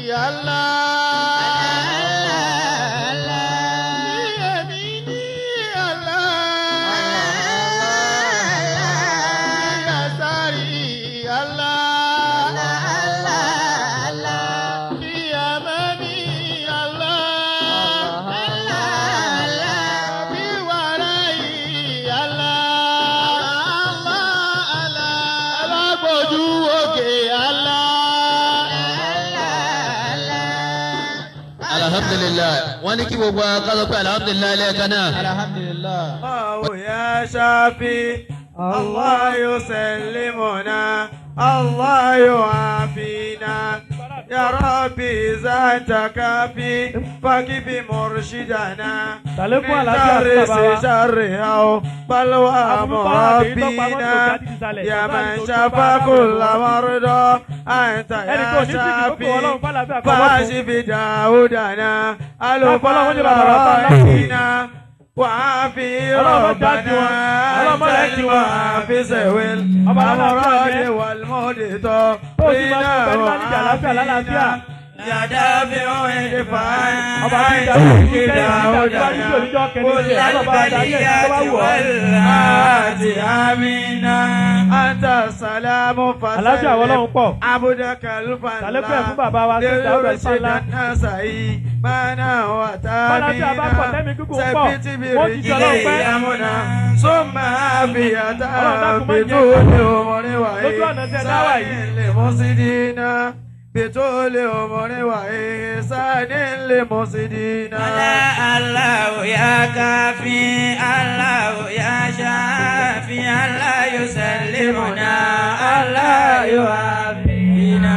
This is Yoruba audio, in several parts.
alhamdulilayi wọ́n ní kí gbogbo akásọ pé alhamdulilayi lẹ́ẹ̀kan náà. alhamdulilayi. الله يا شافي الله يسلمنا الله يعافينا يا ربي ذات كافي فكيف مرشدنا Sàlékún من àlàáfíà fún شر bàbá wa. شر أو بلوى Àfúnfà àbí tó pamọ́ مربينا tó jáde sísàlẹ̀. يا Bàbá من mi tó شفى bá كل bá مرضى أنت Ẹnì kan ò يا ní síbi tó kó شافي ọlọ́run fàlàfíà kọ́ mọ́tò. فاشف داودنا ألو Ọlọ́run ó ní bàbá wa bá láti. فلاحنا وعافي Ọlọ́run bá jáde ربنا wọn. Ọlọ́run má lẹ́kì wọn. وعافي سوي Ọba lálàáfíà الأمراض jẹ́. والموت Tó o sì máa sọ pẹ̀lú máa níjà àlàáfíà lálàáfíà. يا دافع ادفع Ọba tí ń عن darí شرك ìlú kẹ́yìn níjà داودنا ìwádìí tí oníjọ́ kẹ́ni كل ṣe. Ọlọ́ba adarí ẹ̀ tó bá البليات wù ọ́. والآت آمين أنت السلام Àlàáfíà àwọn ọlọ́run pọ̀. عبدك Sàlékún ẹ̀ fún الفضل bàbá wa tó dáwọ́ ẹ̀ ليرشد fàlà. الناس إيمانا Bálàfíà bá pọ̀ tẹ́mi وتامينا gígùn pọ̀. ثبت Wọ́n ti jọ ọlọ́run برجلي pẹ́. أمنا ثم عافية Ọlọ́run dákun má jẹ́ بطول عمر Lójú ọ̀nà tí ẹ dá wà yìí. وإحسان لمفسدين بطول عمر وإحسان لمفسدين الله يا كافي الله يا شافي الله يسلمنا الله يعافينا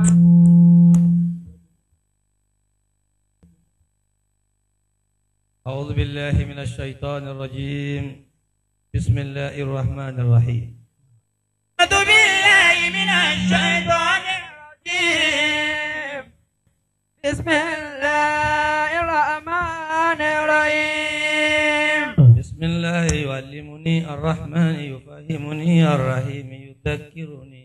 أعوذ بالله من الشيطان الرجيم بسم الله الرحمن الرحيم أعوذ بالله من الشيطان الرجيم بسم الله الرحمن الرحيم بسم الله يعلمني الرحمن يفهمني الرحيم يذكرني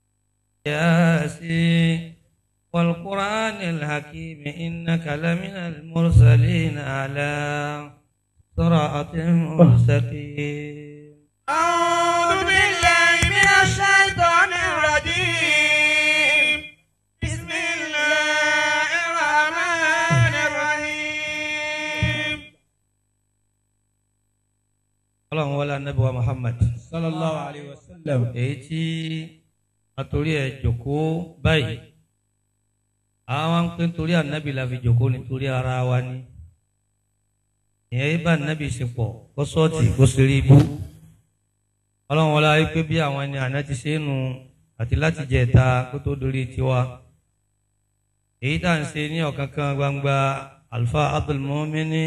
ياسين والقرآن الحكيم إنك لمن المرسلين على صراط مستقيم أعوذ بالله من الشيطان الرجيم بسم الله الرحمن الرحيم اللهم ولا نبي محمد sallallahu alayhi wa sallam. èyí tí àtòrí ẹ̀ jòkó báyìí àwọn ń pín torí ànábì la fi jòkó nítorí ara wa ni ìyẹn yìí bá ànábì ṣe pọ̀ kó sọ́ọ̀tì kó ṣe rí ibú ọlọ́run wọlé ayé pé bí àwọn ẹni àná ti ṣe é nu àti láti jẹ ẹ̀ta kó tó dorí tiwa èyí tá à ń ṣe ní ọ̀kánkán gbangba alfa abdulmumini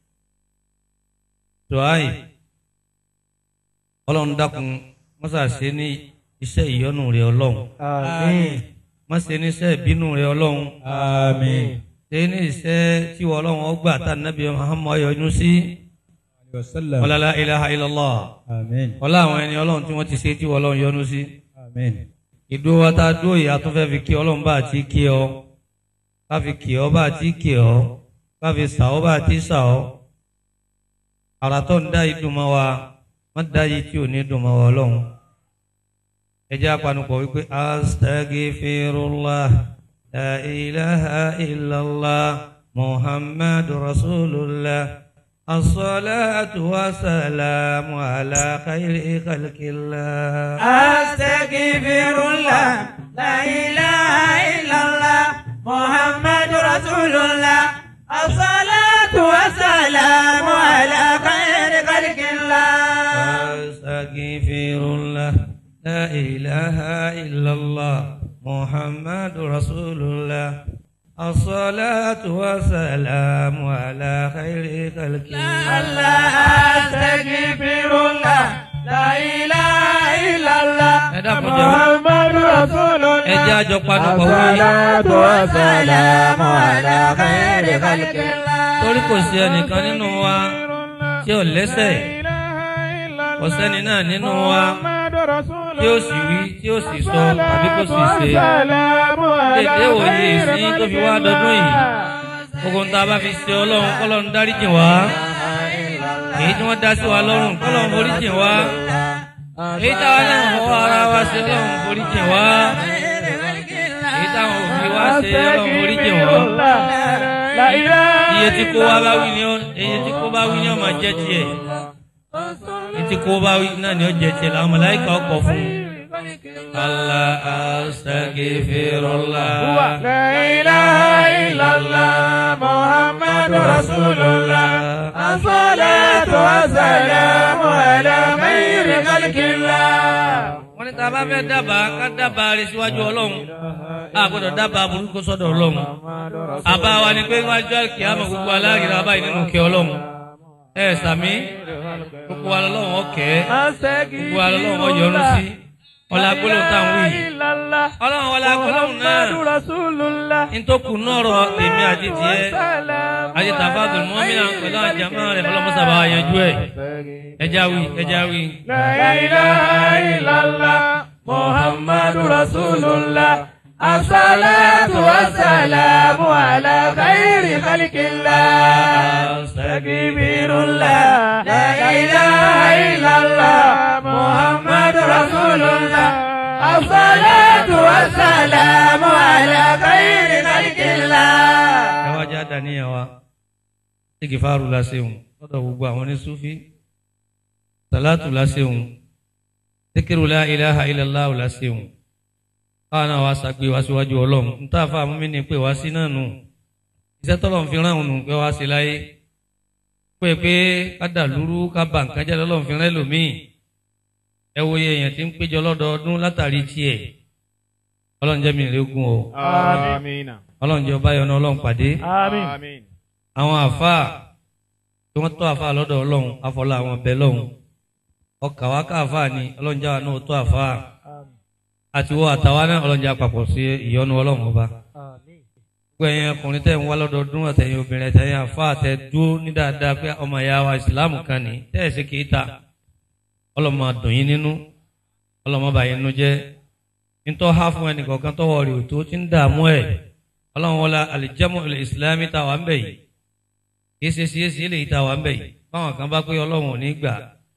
tuwai ọlọ́run dákun mọ́sá ṣe ní iṣẹ́ ìyọ́nú rẹ̀ ọlọ́run àmín. má ṣe ní iṣẹ́ ìbínú rẹ̀ ọlọ́run àmín. ṣe ní iṣẹ́ tí wọ́n ọlọ́run ọgbà tá nàbí Muhammad yọ́nú sí wa sallam. ọlọ́lá ilaha illallah àmín. ọlá àwọn ẹni ọlọ́run tí wọ́n ti ṣe tí wọ́n ọlọ́run yọ́nú sí àmín. ìdúró wa tá a dúró yìí a tún fẹ́ fi kí ọlọ́run bá àti kí ọ ká fi kí ọ bá àti kí ọ ká fi sà ọ bá àti sà ọ àrà tó ń dá yìí dùn mọ́ wa má dá yìí tí ò ní dùn mọ́ wa ọlọ́run ẹ jẹ́ apanupọ̀ wípé astaghfirullah la ilaha illallah muhammadu rasulullah الصلاة والسلام على خير خلق الله أستغفر الله لا إله إلا الله محمد رسول الله الصلاة والسلام على خير خلق الله أستغفر الله لا إله إلا الله محمد رسول الله الصلاة والسلام على خير خلق الله أستغفر الله لا إله إلا الله ẹ dákun jẹ́ محمد رسول الله ẹ jẹ́ àjọ panupọ̀ wí الصلاة والسلام على خير خلق الله torí kò sí ẹnìkan nínú wa tí ò lẹ́sẹ̀ kò sẹ́ni náà nínú wa tí ó sì wí tí ó sì sọ tàbí kó sì ṣe dédé òye ìsìn tó fi wá dọdún yìí gbogbo ń ta bá fi ṣe ọlọ́run kọ́lọ́run dáríjì wá èyí tí wọ́n dá sí wa lọ́rùn kọ́lọ́run foríjì wá èyí táwa náà fọwọ́ ara wa ṣe ọlọ́run foríjì wá èyí táwọn òbí wa ṣe ọlọ́run foríjì wá iye tí kó wa bá wí ni ó iye tí kó bá wí ni ó máa jẹ́ tiẹ̀ iye tí kó bá wí náà ni ó jẹ́ tiẹ̀ làwọn màláíkà ọkọ̀ fún un. Allah astaghfirullah. لا إله إلا الله محمد رسول الله الصلاة والسلام على خير خلق الله wọ́n ní tá a bá fẹ́ dábàá ká dábàá rẹ̀ síwájú ọlọ́run a gbọ́dọ̀ dábàá burúkú sọ́dọ̀ ọlọ́run àbá wa ni pé wájú àkíyàmọ̀ gbogbo aláàgìrì abáyé nínú kẹ ọlọ́run ẹ sàmí gbogbo wa lọ́lọ́run ọkẹ́ gbogbo wa lọ́lọ́run ọyọ́rú sí ọlá gbólóhùn tá à ń wí yìí ọlọ́run ọlá gbólóhùn náà ntòkù nọ̀rọ̀ tèmi àti tiẹ̀ àti tàfàdùn mọ́mìnà pẹ̀lú àjàmá rẹ̀ ọlọ́mọsàbà yanjú ẹ̀ ẹja wí ẹja wí. لا إله إلا الله محمد رسول الله الصلاة والسلام على خير خلق الله استغفر الله لا إله إلا الله محمد رسول الله الصلاة والسلام على خير خلق الله ẹ wá já dàníyàn wa igifaru la ṣeun lọ́dọ̀ gbogbo àwọn ní sufi salatu la ṣeun zikiru la ilaha illallah la ṣeun káwọn náà wá ṣàgbé wá síwájú ọlọ́run n tá a fa àmúmi ni pé wá sí náà nù iṣẹ́ tọ́lọ́run fi rán òun nù pé wá sí láyé pé pé ká dà lúrú ká bà nǹkan jẹ́ lọ́lọ́run fi rán ẹlòmíì ẹ wo iye èèyàn tí ń péjọ lọ́dọọdún látàrí tiẹ̀ ọlọ́run jẹ́ mi ìrẹ́gùn o Àmín. ọlọ́run jẹ́ ọba yọ̀nà ọlọ́run pàdé Àmín. àwọn àfáà tí wọ́n tọ́ àfáà lọ́dọ̀ ọlọ́run afọlá àwọn ọbẹ̀ lọ́hùn ọkà wa ká àfáà ni ọlọ́run jáwa náà tọ́ àfáà àti wọ́n àtàwa náà ọlọ́run jẹ́ àpapọ̀ sí ìyọ́nú ọlọ́run ọba. gbogbo ẹ̀yin ọkùnrin tẹ̀ ń wá lọ́dọọdún àtẹ̀yìn obìnrin àtẹ̀yìn àfáà tẹ̀ dúró ní dáadáa pé ọmọ ìyá wa ìsìláàmù kan ní tẹ́ ẹ̀ sí kì í ta ọlọ́run máa dùn yín nínú ọlọ́run má bà yín nínú jẹ́ nítọ́ há fún ẹnìkọ̀ọ̀kan tọ́wọ́ rẹ̀ tó ti ń dààmú ẹ̀ ọlọ́run wọlá alìjẹ́mú ilẹ̀ ìsìlámì tá a wà ń bẹ̀ yìí kì í ṣe sí èsì eléyìí tá a wà ń bẹ̀ yìí báwọn kan bá pé ọlọ́run ò ní gbà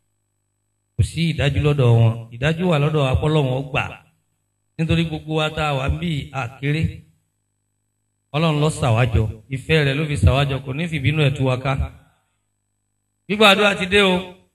kò sí ìdájú lọ́dọ̀ wọn ìdájú wà lọ́dọ̀ apọ́lọ́run ó gbà nítorí gbogbo wa tá a wà ń bí àkéré ọlọ́run ló ṣàwájọ ìfẹ́ rẹ̀ ló fi ṣàwájọ kò ní fìbínú ẹ̀ tú wa ká gbígbàdúrà ti dé o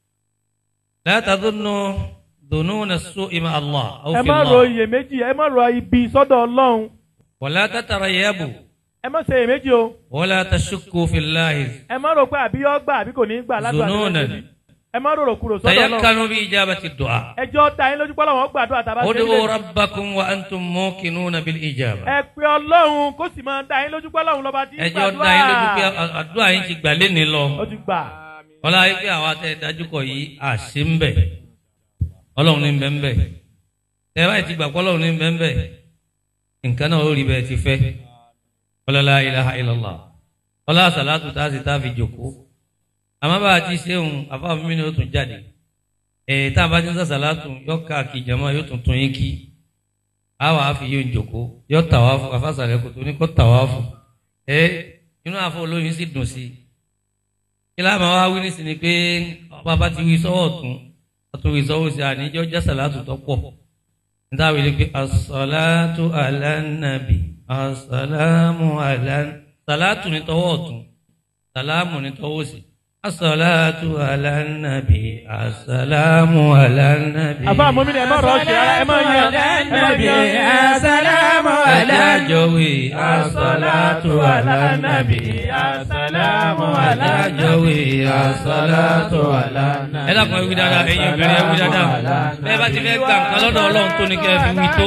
láyàtà tó nù dùnú nà sọ ìmọ̀ Allah àwọn ẹ fi má Allah ro iyèméjì ẹ má ro ibi sọ́dọ̀ ọlọ́run wàlá tàtàrà yẹ́bù ẹ má ṣe iyèméjì o wàlá tàṣukù fìláhì ẹ má ro pé àbí yọ gbà àbí kò ní gbà ládùúgbò àti Zununan. ẹgbẹ́ ẹ má rorò kúrò sọ́dọ̀ ọlọ́run tayakkanu bi ijabati du'a ẹjọ́ ta yín lójú pọ́lọ́wọ́n gbàdúrà tàbá ṣe ud'u nílé rabbakum wa antum muqinuna bil ijaba ẹ pé ọlọ́run kó sì máa da yín lójú pọ́lọ́wọ́n lọ́ba tí ń ẹjọ́ da yín lójú pé gbàdúrà àdúrà yín ti gbà léni lọ ó ti gbà ọlá yìí pé àwa tẹ dájú kọ yìí àṣì ń bẹ ọlọ́run ní bẹ ń bẹ tẹ báyìí ti gbà pé ọlọ́run ní bẹ ń bẹ nǹkan náà ó rí bẹ́ẹ̀ ti fẹ́ ọlá la ilaha illallah ọlá sàlátù tá a sì tá a fi jòkó àmọ́ bá a ti ṣe òun àfáàfin mi ni ó tún jáde ẹ̀ tá a bá ti ń sàṣàlátù yọ káàkiri jama yóò tún tún yín kí a wà á fi yóò jòkó yọ tàwáfù àfàsàlẹ̀ kò tó ní kó tàwáfù ẹ inú àfọ olóyin sì dùn sí i kí láàmú wa wí nísìnyí ni pé ọba bá ti wí sọ́wọ́ ọ̀tún ọ̀tún wí sọ́wọ́ sí àníjọ́ já sàlátù tó pọ̀ níta wí ni pé asàlátù alánàbì asàlámù alán sàlátù ní tọwọ́ ọ̀tún sàlámù ní tọwọ́ sí asàlátù alánàbì asàlámù alánàbì. àfa àmọ́mí ni ẹ má rọ̀ ṣe ara ẹ má yẹ ẹ má yẹ Assalamu alájọwé asàlátù alánàbì Assalamu alájọwé asàlátù alánàbì. ẹ dákun ẹ wí dáadáa ẹ̀yin obìnrin ẹ wí dáadáa bẹ́ẹ̀ bá ti fẹ́ gbà nǹkan lọ́dọ̀ Ọlọ́run tó ní kẹ́ ẹ fi wí tó.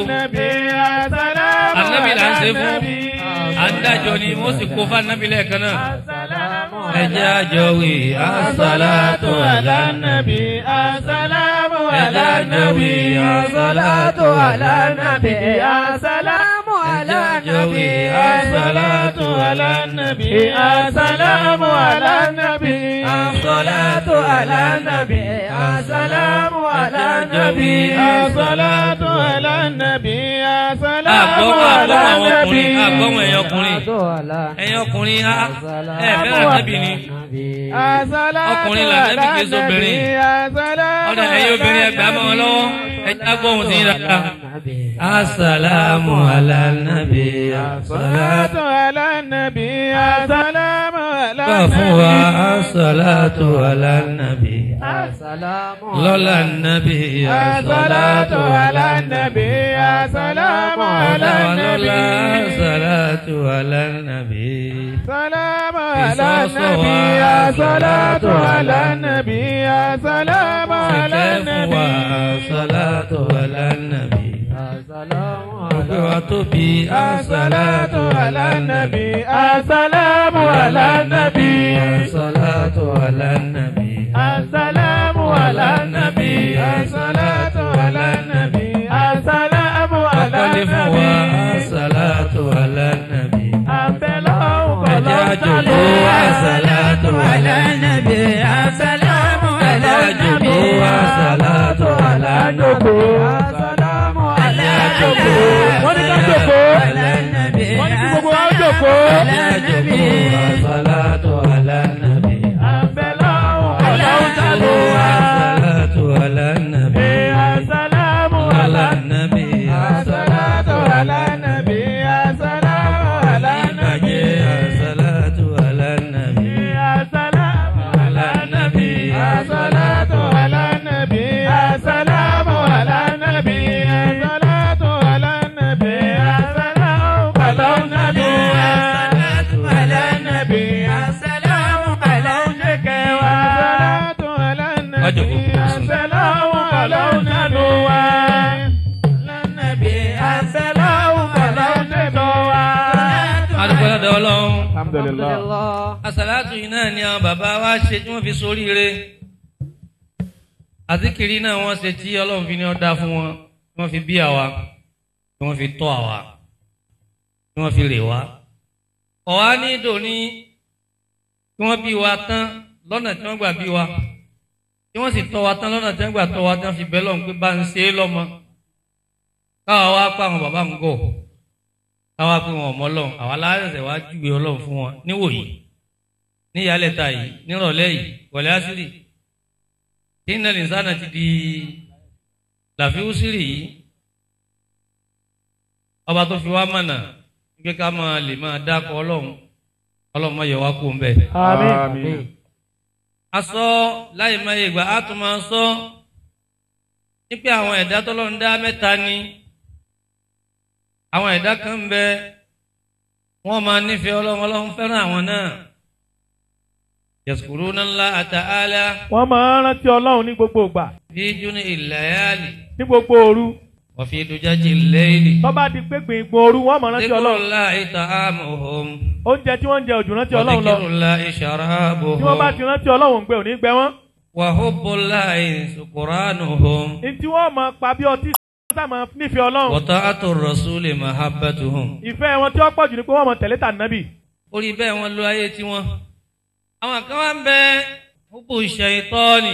Ànábì là ń ṣe fún adájọ́ ni wọ́n sì kó fún anábì lẹ́ẹ̀kan náà. ẹ jẹ́ àjọwé asàlátù alánàbì. Assalamu ẹ jẹ́ àjọwé asàlátù alánàbì. Assalamu ẹ jẹ́ النبي الصلاة على النبي السلام على النبي الصلاة على النبي السلام على النبي الصلاة على النبي السلام àgbọ̀ على àgbọ̀ àwọn ọkùnrin النبي àgbọ̀ àwọn ẹ̀yìn ọkùnrin ẹ̀yìn ọkùnrin á ẹ̀ fẹ́ràn ànábì ni ọkùnrin là ànábì kìí sóbìnrin ọ̀dà ẹ̀yìn obìnrin ẹgbàá mọ́ wọn lọ́wọ́ ẹ̀já gbọ́hùn sí dáadáa. asalaamu ala nabi asalatu على النبي السلام على gbà fún wa asalatu ala nabi lọ́la nabi الصلاة على النبي السلام على lọ́la النبي asalatu ala nabi. سلام على النبي الصلاة على النبي السلام على النبي Salatu ala nabi. Gbogbo wa tóbi. الصلاة على النبي السلام على النبي Salatu ala nabi. السلام على النبي الصلاة على النبي السلام على Akọ́lé fún wa. النبي Salatu ala nabi. أبلغ Ẹja jòkó. Salatu ala nabi. السلام على Ẹja jòkó. Salatu ala nabi. السلام على jòkó. wọ́n ní ká jòkó wọ́n ní kí gbogbo wa ó jòkó. Ẹja jòkó. Salatu ala nabi. أبلغ Salatu ala nabi. السلام Ala على nabi. الصلاة على النبي السلام على النبي Salatu ala nabi. السلام على النبي الصلاة على النبي السلام على النبي الصلاة على النبي السلام على النبي الصلاة على النبي السلام على النبي الصلاة على النبي السلام على النبي السلام على النبي Adúgbò lọ́dọ̀ Ọlọ́run. alhamdulillah. Àsàlátù yìí náà ni àwọn bàbá wa ṣe tí wọ́n fi soríire. Àzíkiri náà wọ́n ṣe tí Ọlọ́run fi ní ọ̀dá fún wọn, tí wọ́n fi bí àwa, tí wọ́n fi tọ́ àwa, tí wọ́n fi rè wá. Ọ̀wá ní ìdòní tí wọ́n bí wa tán lọ́nà tí wọ́n gbà bí wa. Tí wọ́n sì tọ́ wa tán lọ́nà tí wọ́n gbà tọ́ wa tí wọ́n fi bẹ́ lọ́run pé bá ń ṣe é lọ́mọ. Káwa wá pa àwọn bàbá ń gọ̀. Káwa pé wọn ò mọ́ Ọlọ́run, àwa láyọ̀sẹ̀ wá júwe Ọlọ́run fún wọn níwòyí ní ìyálẹ̀ta yìí nírọ̀lẹ́ yìí wọlé àṣírí tí iná nìsánà ti di làfíúsírì yìí ọba tó fi wá mọ̀nà pé ká máa lè máa dákọ̀ ọlọ́run ọlọ́run máa yọ wá kó ń bẹ̀. àmín. a sọ láì máa yẹ ìgbà á tún máa sọ wípé àwọn ẹ̀dá tọ́lọ́run dá mẹ́ta ni àwọn ẹ̀dá kan ń bẹ wọ́n máa nífẹ̀ẹ́ ọlọ́run ọlọ́run fẹ́ràn àwọn náà yaskuruna Allah ta'ala wọ́n máa ń rántí ọlọ́run ní gbogbo ìgbà fi juni ìlàyàlì ní gbogbo òru wa fi dujaji lẹ́yìnì. tó bá di pé gbìngbìn òru wọ́n máa rántí ọlọ́run Zikrullahi ta'amuhum oúnjẹ tí wọ́n ń jẹ òjò rántí wa ọlọ́run lọ zikrullahi sharabuhum tí wọ́n bá ti rántí ọlọ́run gbé òní gbẹ wọ́n wa hubbullahi sukuranuhum ní tí wọ́n máa pa bí ọtí sá máa nífẹ̀ẹ́ ọlọ́run wa ta'atu rasuli mahabbatuhum. ìfẹ́ wọn tí wọ́n pọ̀ jù ni pé wọ́n máa tẹ̀lé tà nábì orí bẹ́ẹ̀ wọ́n lo ayé tiwọn. àwọn kan wá ń bẹ hubbu shaytani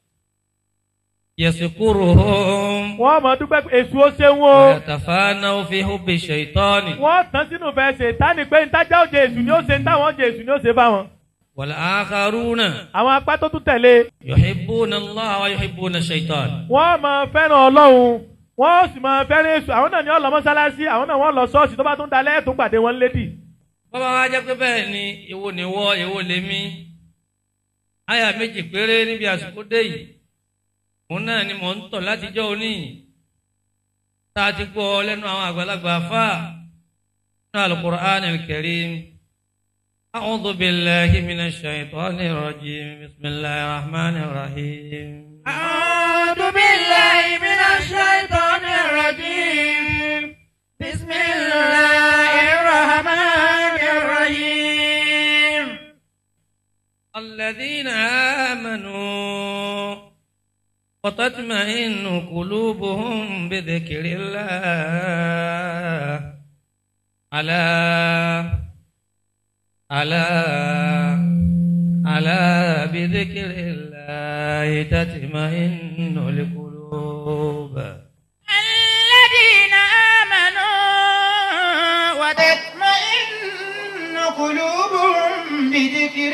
yaskuruhum wọ́n máa dúpẹ́ pé èṣù ó ṣeun o wa yatafanau fi hubbi shaytani. wọ́n tán sínú fẹ́ ṣe tání pé ntájà ó jẹ èṣù ni ó ṣe ntáwọn jẹ èṣù ni ó ṣe bá wọn wal akharuna àwọn apá tó tún tẹ̀lé yuhibbuna Allah wa yuhibbuna shaytan. wọ́n máa fẹ́ràn ọlọ́run wọ́n sì máa fẹ́ràn èṣù àwọn náà ni wọ́n lọ mọ́sálásí àwọn náà wọ́n lọ ṣọ́ọ̀ṣì tó bá tún dalẹ́ tó gbàdé wọn lédì bọ́bá wa jẹ́ pé bẹ́ẹ̀ ni èwo ni wọ́ èwo lè mí. àyà méjì péré níbi àsìkò dé yìí òun náà ni mò ń tọ̀ látijọ́ òní tá a ti gbọ́ lẹ́nu àwọn àgbàlagbà fà nínú al-Qur'an al-Karim. أعوذ بالله من الشيطان الرجيم بسم الله الرحمن الرحيم أعوذ بالله من الشيطان الرجيم بسم الله الرحمن الرحيم الذين آمنوا وتطمئن قلوبهم بذكر الله ألا ألا ألا بذكر الله تطمئن القلوب الذين آمنوا وتطمئن قلوبهم بذكر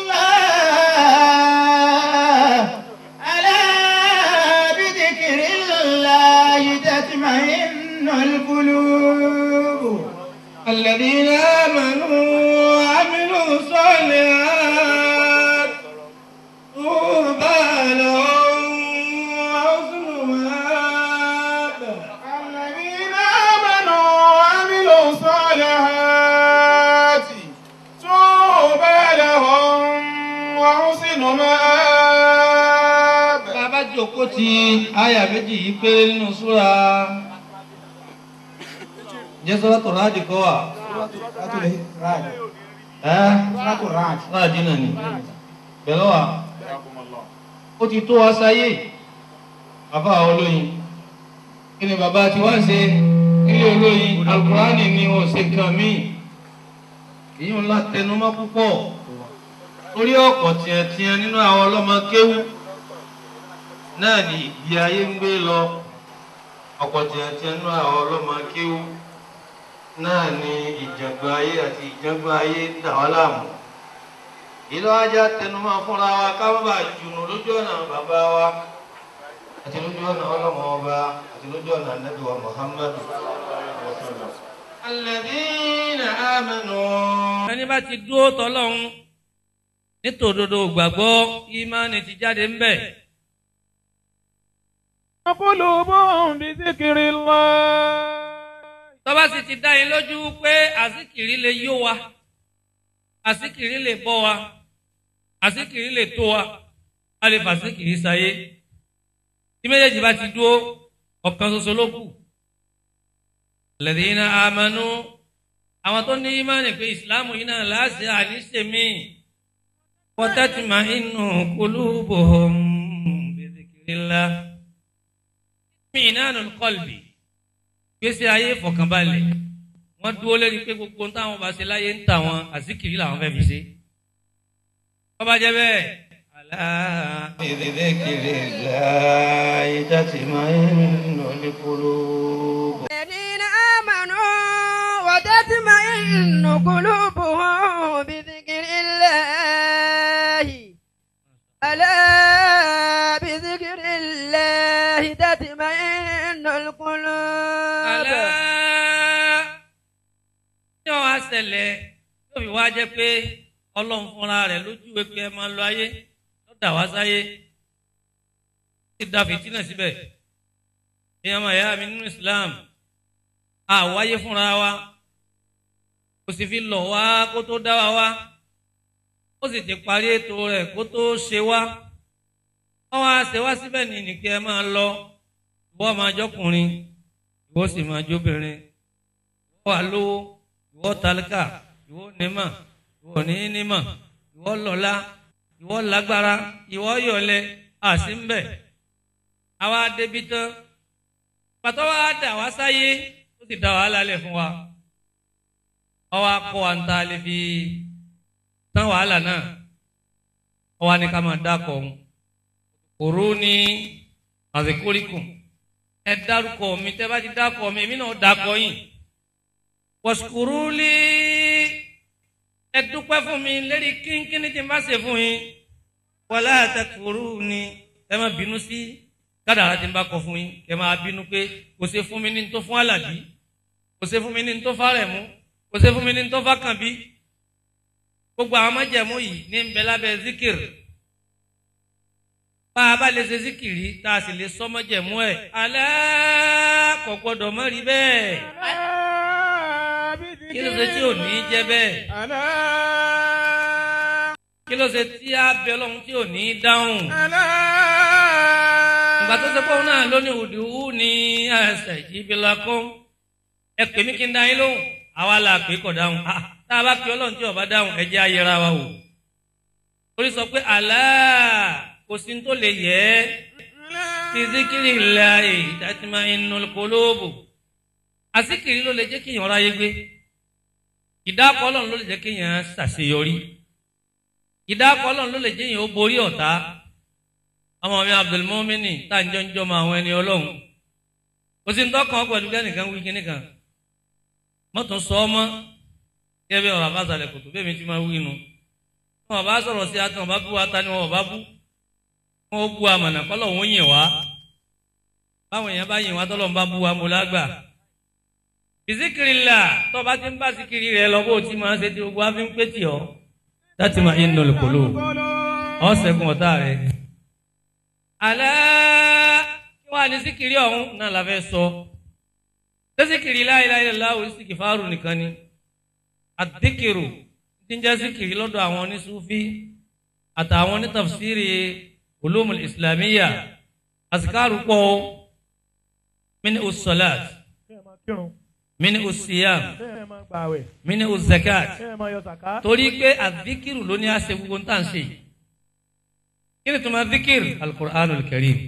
الله ألا بذكر الله تطمئن القلوب الذين آمنوا وعملوا الصالحات طوبى لهم وحسن مآب الذين آمنوا وعملوا الصالحات طوبى لهم وحسن مآب bàbá jókòó ti àyà méjì yìí péré nínú súra jẹ́ sọ́dọ̀ tó ráàdì kọ́ wà. ẹ́ ráàdì náà ni pẹ̀lú wa ó ti tó wa sáyé bàbá olóyin kí ni bàbá tí wá ṣe nílé olóyin alukurani ni wọn ṣe kan mí èyí ń la tẹnumọ́ púpọ̀ orí ọ̀pọ̀ tiẹ̀tiẹ̀ nínú àwọn ọlọ́mọ kéwú náà ni ìgbé ayé ń gbé lọ ọ̀pọ̀ tiẹ̀tiẹ̀ nínú àwọn ọlọ́mọ kéwú náà ni ìjàngbọ̀n ayé àti ìjàngbọ̀n ayé ń dà wá láàmú ìlú ajá tẹnumọ́ fúnra wa ká má bàa jùnú lójú ọ̀nà bàbá wa àti lójú ọ̀nà ọlọ́mọ ọba àti lójú ọ̀nà ànábì wa Muhammadu. Alladhina amanu. ẹni bá ti dúró tọ́lọ́hún nítòdodo gbàgbọ́ ìmánì ti jáde ń bẹ̀. قلوبهم بذكر الله tọ́ba sì ti dá yín lójú pé àsìkìrí lè yó wa àsìkìrí lè bọ́ wa àsìkìrí lè tó wa a lè fàsìkìrí sáyé tí méjèèjì bá ti dúró ọ̀kan ṣoṣo ló kù. alladhina amanu àwọn tó ní ìmánì pé ìsìláàmù yìí náà láàṣẹ àníṣe mi wa tatma'innu qulubuhum bi dhikrillah. minanul qalbi gbèsè ayé ìfọ̀kànbalẹ̀ wọ́n dúró lórí pé gbogbo ohun táwọn bá ṣe láyé ń tà wọn àsìkiri làwọn fẹ́ẹ́ fi ṣe. bọ́bá jẹ́ bẹ́ẹ̀. àlá. ìdílé láyé jáde máa ń nà ní polówó. الذين آمنوا وتطمئن قلوبهم بذكر الله ألا بذكر الله تطمئن القلوب àlá. ní ọ̀ wá ṣẹlẹ̀ yóò fi wá jẹ́ pé ọlọ́run fúnra rẹ̀ lójú pé ẹ máa lọ ayé ló dà wá sáyé ó ti da fìtínà síbẹ̀ ìyá máa yá mi nínú Islam àwáyé fúnra wa kò sì fi lọ̀ wá kó tó dá wa wá ó sì ti parí ètò rẹ̀ kó tó ṣe wá wọ́n wá ṣe wá síbẹ̀ ní nìkẹ́ ẹ máa lọ ìwọ máa jọkùnrin ìwọ sì máa jóbìnrin ìwọ wà lówó ìwọ tálíkà ìwọ nímọ̀ ìwọ ní nímọ̀ ìwọ lọ́lá ìwọ lágbára ìwọ yọ̀lẹ àti ń bẹ̀ àwa débi tán pàtó wa dà wá sáyé ó sì dá wàhálà lẹ̀ fún wa ọwọ́ akọ wa ń ta lè fi tán wàhálà náà ọwọ́ ni ká máa dákọ̀ ọ̀hún òru ní àzẹkórìkùn ẹ dárúkọ mi tẹ bá ti dákọ mi èmi náà dákọ yín wọ̀sùkúrúlì ẹ dúpẹ́ fún mi lérí kínkínní tí n bá ṣe fún yín wọlé àtẹkùrú ni ẹ má bínú sí kádàrá tí n bá kọ fún yín ẹ má bínú pé kò ṣe fún mi ní tó fún àlàbí kò ṣe fún mi ní tó fárẹ̀mú kò ṣe fún mi ní tó fákànbí gbogbo àwọn májẹ̀mú yìí ní ń bẹ lábẹ́ zikir bá a bá lè ṣe síkìrì tá a sì lè sọmọjẹmú ẹ alẹ́ kò gbọdọ̀ mọ́ rí bẹ́ẹ̀ kí ló ṣe tí ò ní jẹ́ bẹ́ẹ̀ kí ló ṣe tí a bẹ ọlọ́run tí ò ní dáhùn ìgbà tó ṣe pé òun náà lóní òdìwú ní ẹsẹ̀ ìjìbìlà kan ẹ pè mí kí n dá yín lóhùn àwa la pè kọ̀ dáhùn tá a bá pè ọlọ́run tí ò bá dáhùn ẹ jẹ́ ayẹra wa wò orí sọ pé àlá kò sí tó lè yẹ ẹ́ fi zikiri la ìdájúmọ́ inú kolóbò àsìkiri ló lè jẹ́ kí ìyànra yé gbé ìdákọ̀ ọlọ́run ló lè jẹ́ kéèyàn ṣàṣeyọrí ìdákọ̀ ọlọ́run ló lè jẹ́ èèyàn ó borí ọ̀tá ọmọ mi abdulmumini tá à ń jọ ń jọmọ àwọn ẹni ọlọ́run kò sí ntọ́kàn pẹ̀lú kẹ́nìkan wí kíní kan mọ́tò sọ ọmọ kí ẹ bí ọ̀rọ̀ àbáṣalẹ̀ kòtò bẹ́ẹ̀ mi ti máa wí nu wọn bá sọ̀rọ̀ sí atán bá bú wa ta ni wọn bá bú wọn ó bú amọ̀nà kọ́lọ̀ wọn yìn wá báwọn èèyàn bá yìn wá tọ́lọ̀ ń bá bú wa mo lágbà ìsíkiri là tó bá ti ń bá síkiri rẹ lọ bó o ti máa ṣe tí gbogbo wa fi ń pé tì ọ́ láti máa yín nọlẹ̀ kóló ọ́ sẹ́gun ọ̀tá rẹ. àlẹ́ kí wàá ní síkiri ọ̀hún náà la fẹ́ sọ ṣé síkiri la ilaha illallah síkì fáàrù nìkan ni àdìkìrù tí ń jẹ́ síkiri lọ́dọ̀ àwọn onísúfí àtàwọn onítafsírì ulumul islamiyya azikaru pọ̀ mini usalat bẹ́ẹ̀ máa kírun mini usiyam bẹ́ẹ̀ máa gbààwẹ̀ mini uzakat bẹ́ẹ̀ máa yọ sàká. torí pé àdìkìrù ló ní àṣẹ gbogbo tá à ń ṣe yìí kí ni tuma dhikir alqur'anul karim